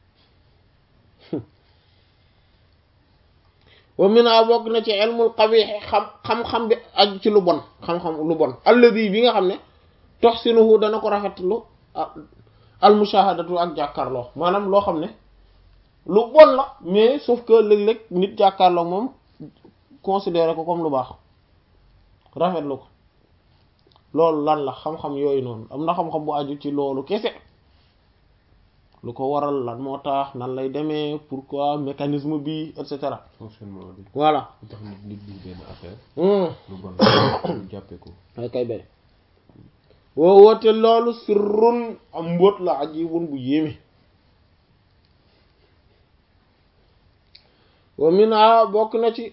wa mina bokk na ci ilmul qabih xam xam-xam bi aju ci lu bon xam-xam lu bon alladi bi nga xam ne toxsinuhu dana ko rafetlu al mushahadatu ak jàkkaarloo maanaam loo xam ne lu bon la mais sauf que léeg-léeg nit jàkkaarloo moom considéré ko comme lu baax rafetlu ko loolu lan la xam-xam yooyu noonu am na xam-xam bu aju ci loolu kese lu ko waral lan moo tax nan lay demee pourquoi mécanisme bi et cetera fonctionnement bi voilà lu tax nit nit di benn affaire hmm lu bon ñu jàppee ko ay kay bay woo woote loolu sirrun am mbóot la ajibun bu yéeme wa mina bokk na ci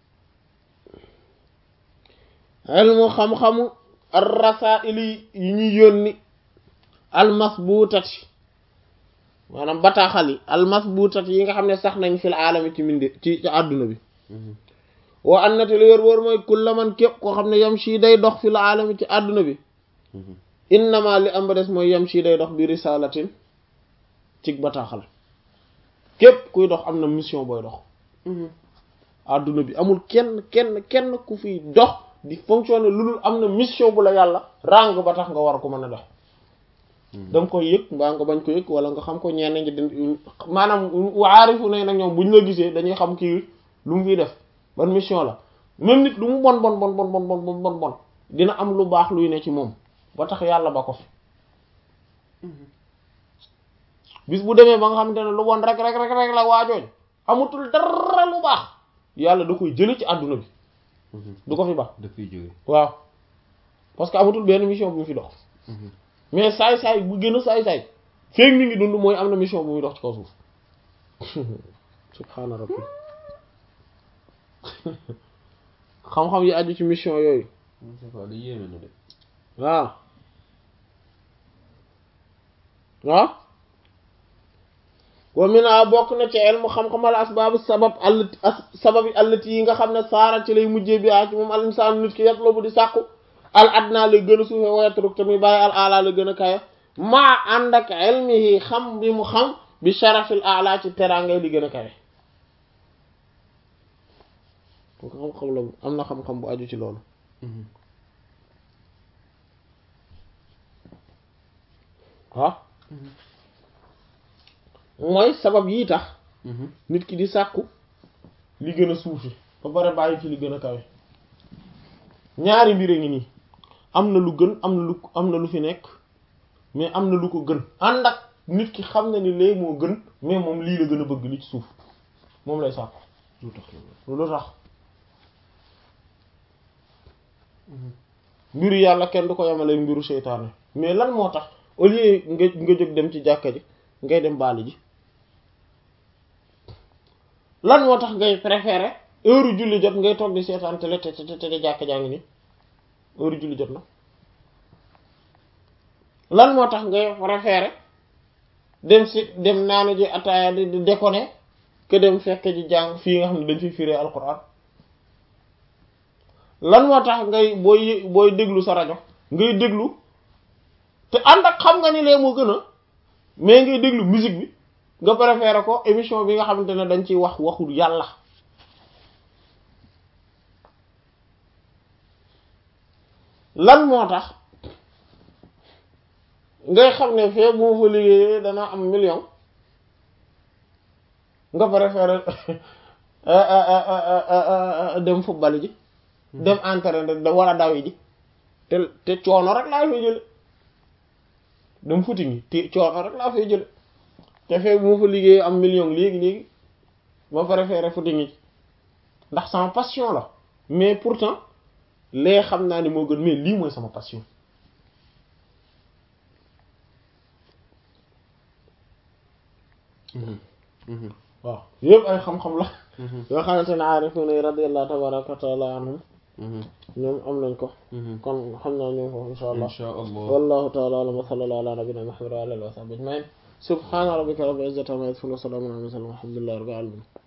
ilmu xam-xamu ar-rasaili yi ñuy yónni almasbuutati maanaam bataaxal yi almasbuutati yi nga xam ne sax nañ fil aalami ci mindi ci ci àdduna bi wa annate lu wér wóor mooy kulla man képp koo xam ne yam shi day dox fil aalami ci àdduna bi innama li am ba des mooy yam shi day dox bi risalatin ci bataaxal képp kuy dox am na mission booy dox àdduna bi amul kenn kenn kenn ku fiy dox di fonctionner lu dul am na mission bu la yàlla ràng ba tax nga war ko mën a dox da nga koy yëg mbaa nga bañ ko yëg wala nga xam ko ñenn ñi di maanaam waarifu ne nag ñoom bu ñu la gisee dañuy xam kii lu mu fiy def ban mission la même nit lu mu bon bon bon bon bon bon bon bon dina am lu baax luy ne ci moom ba tax yàlla ba ko fi bis bu demee ba nga xamante ne lu bon rek rek rek rek la waajooj amutul dara lu baax yàlla da koy jële ci àdduna bi du ko fi baax daf fiy jóge waaw parce que amatul benn mission bu mu fi dox mais saay-saay bu gën a saay-saay feeg mi ngi dund mooy am na mission bu muy dox ci kaw suuf subhaana rabbi xam-xam yi aju ci mission yooyu Moustapha li yéeme na de waaw waaw wa mina bokk na ci ilmu xam-xamal asbaabu sabab allati sabab yi allati yi nga xam ne saara ci lay mujjee bi a ci moom al insaan nit ki yatlubu di sàkku al adna lay gën a suufe wayatruk te muy bàyyi al ala la gën a kaye maa ànd ak ilmihi xam bi mu xam bi sharafil ala ci terangay li gën a kawe xam-xam la am na xam-xam bu aju ci loolu waaw mooy sabab yii tax nit ki di sàkku li gën a suufi ba pare bàyyi fi li gën a kawe ñaari mbir a ngi nii am na lu gën am na lu am na lu fi nekk mais am na lu ko gën ànd ak nit ki xam na ni léegi moo gën mais moom lii la gën a bëgg li ci suuf moom lay sàkku lu tax loolu lu tax mbiru yàlla kenn du ko yemale mbiru seytaane mais lan moo tax au lieu nga nga jóg dem ci jàkka ji ngay dem baali ji lan moo tax ngay préférer heure julli jot ngay toog di seetaan télé te te te jàkka jaa ngi nii heure julli jot na lan moo tax ngay préférer dem si dem naanu ji ataaya di di déconner que dem fekk ji jàng fii nga xam ne dañ fi firee alquran lan moo tax ngay booy booy déglu sa rajo ngay déglu te ànd ak xam nga ni lee moo gën a mais ngay déglu musique bi nga préféré ko émission bi nga xamante ne dañ ciy wax waxul yàlla lan moo tax ngay xam ne fee bu ma fa liggéeyee dana am million nga préféré dem football ji dem entraîner da war a daw ji te te coono rek laa fay jële dem footing yi te coono rek laa fay jële te fee bu ma fa liggéeyee am million léegi léegi ma préféré footing yi ndax sama passion la mais pourtant lee xam naa ni moo gën mais lii mooy sama passion waaw yëpp ay xam-xam la yoo xamante ne aarifuna yi radiyallahu tabaraka wa taala anhum ñoom am nañ ko kon xam naa ñoom foofu insha allah insha allah wallahu taala alam wa sallallahu ala nabina muhammad wa alihi wa sahbihi ajmain subhana rabbika rabbil izzati amma yasifun wa salamun ala al mursalin walhamdulillahi rabbil alamin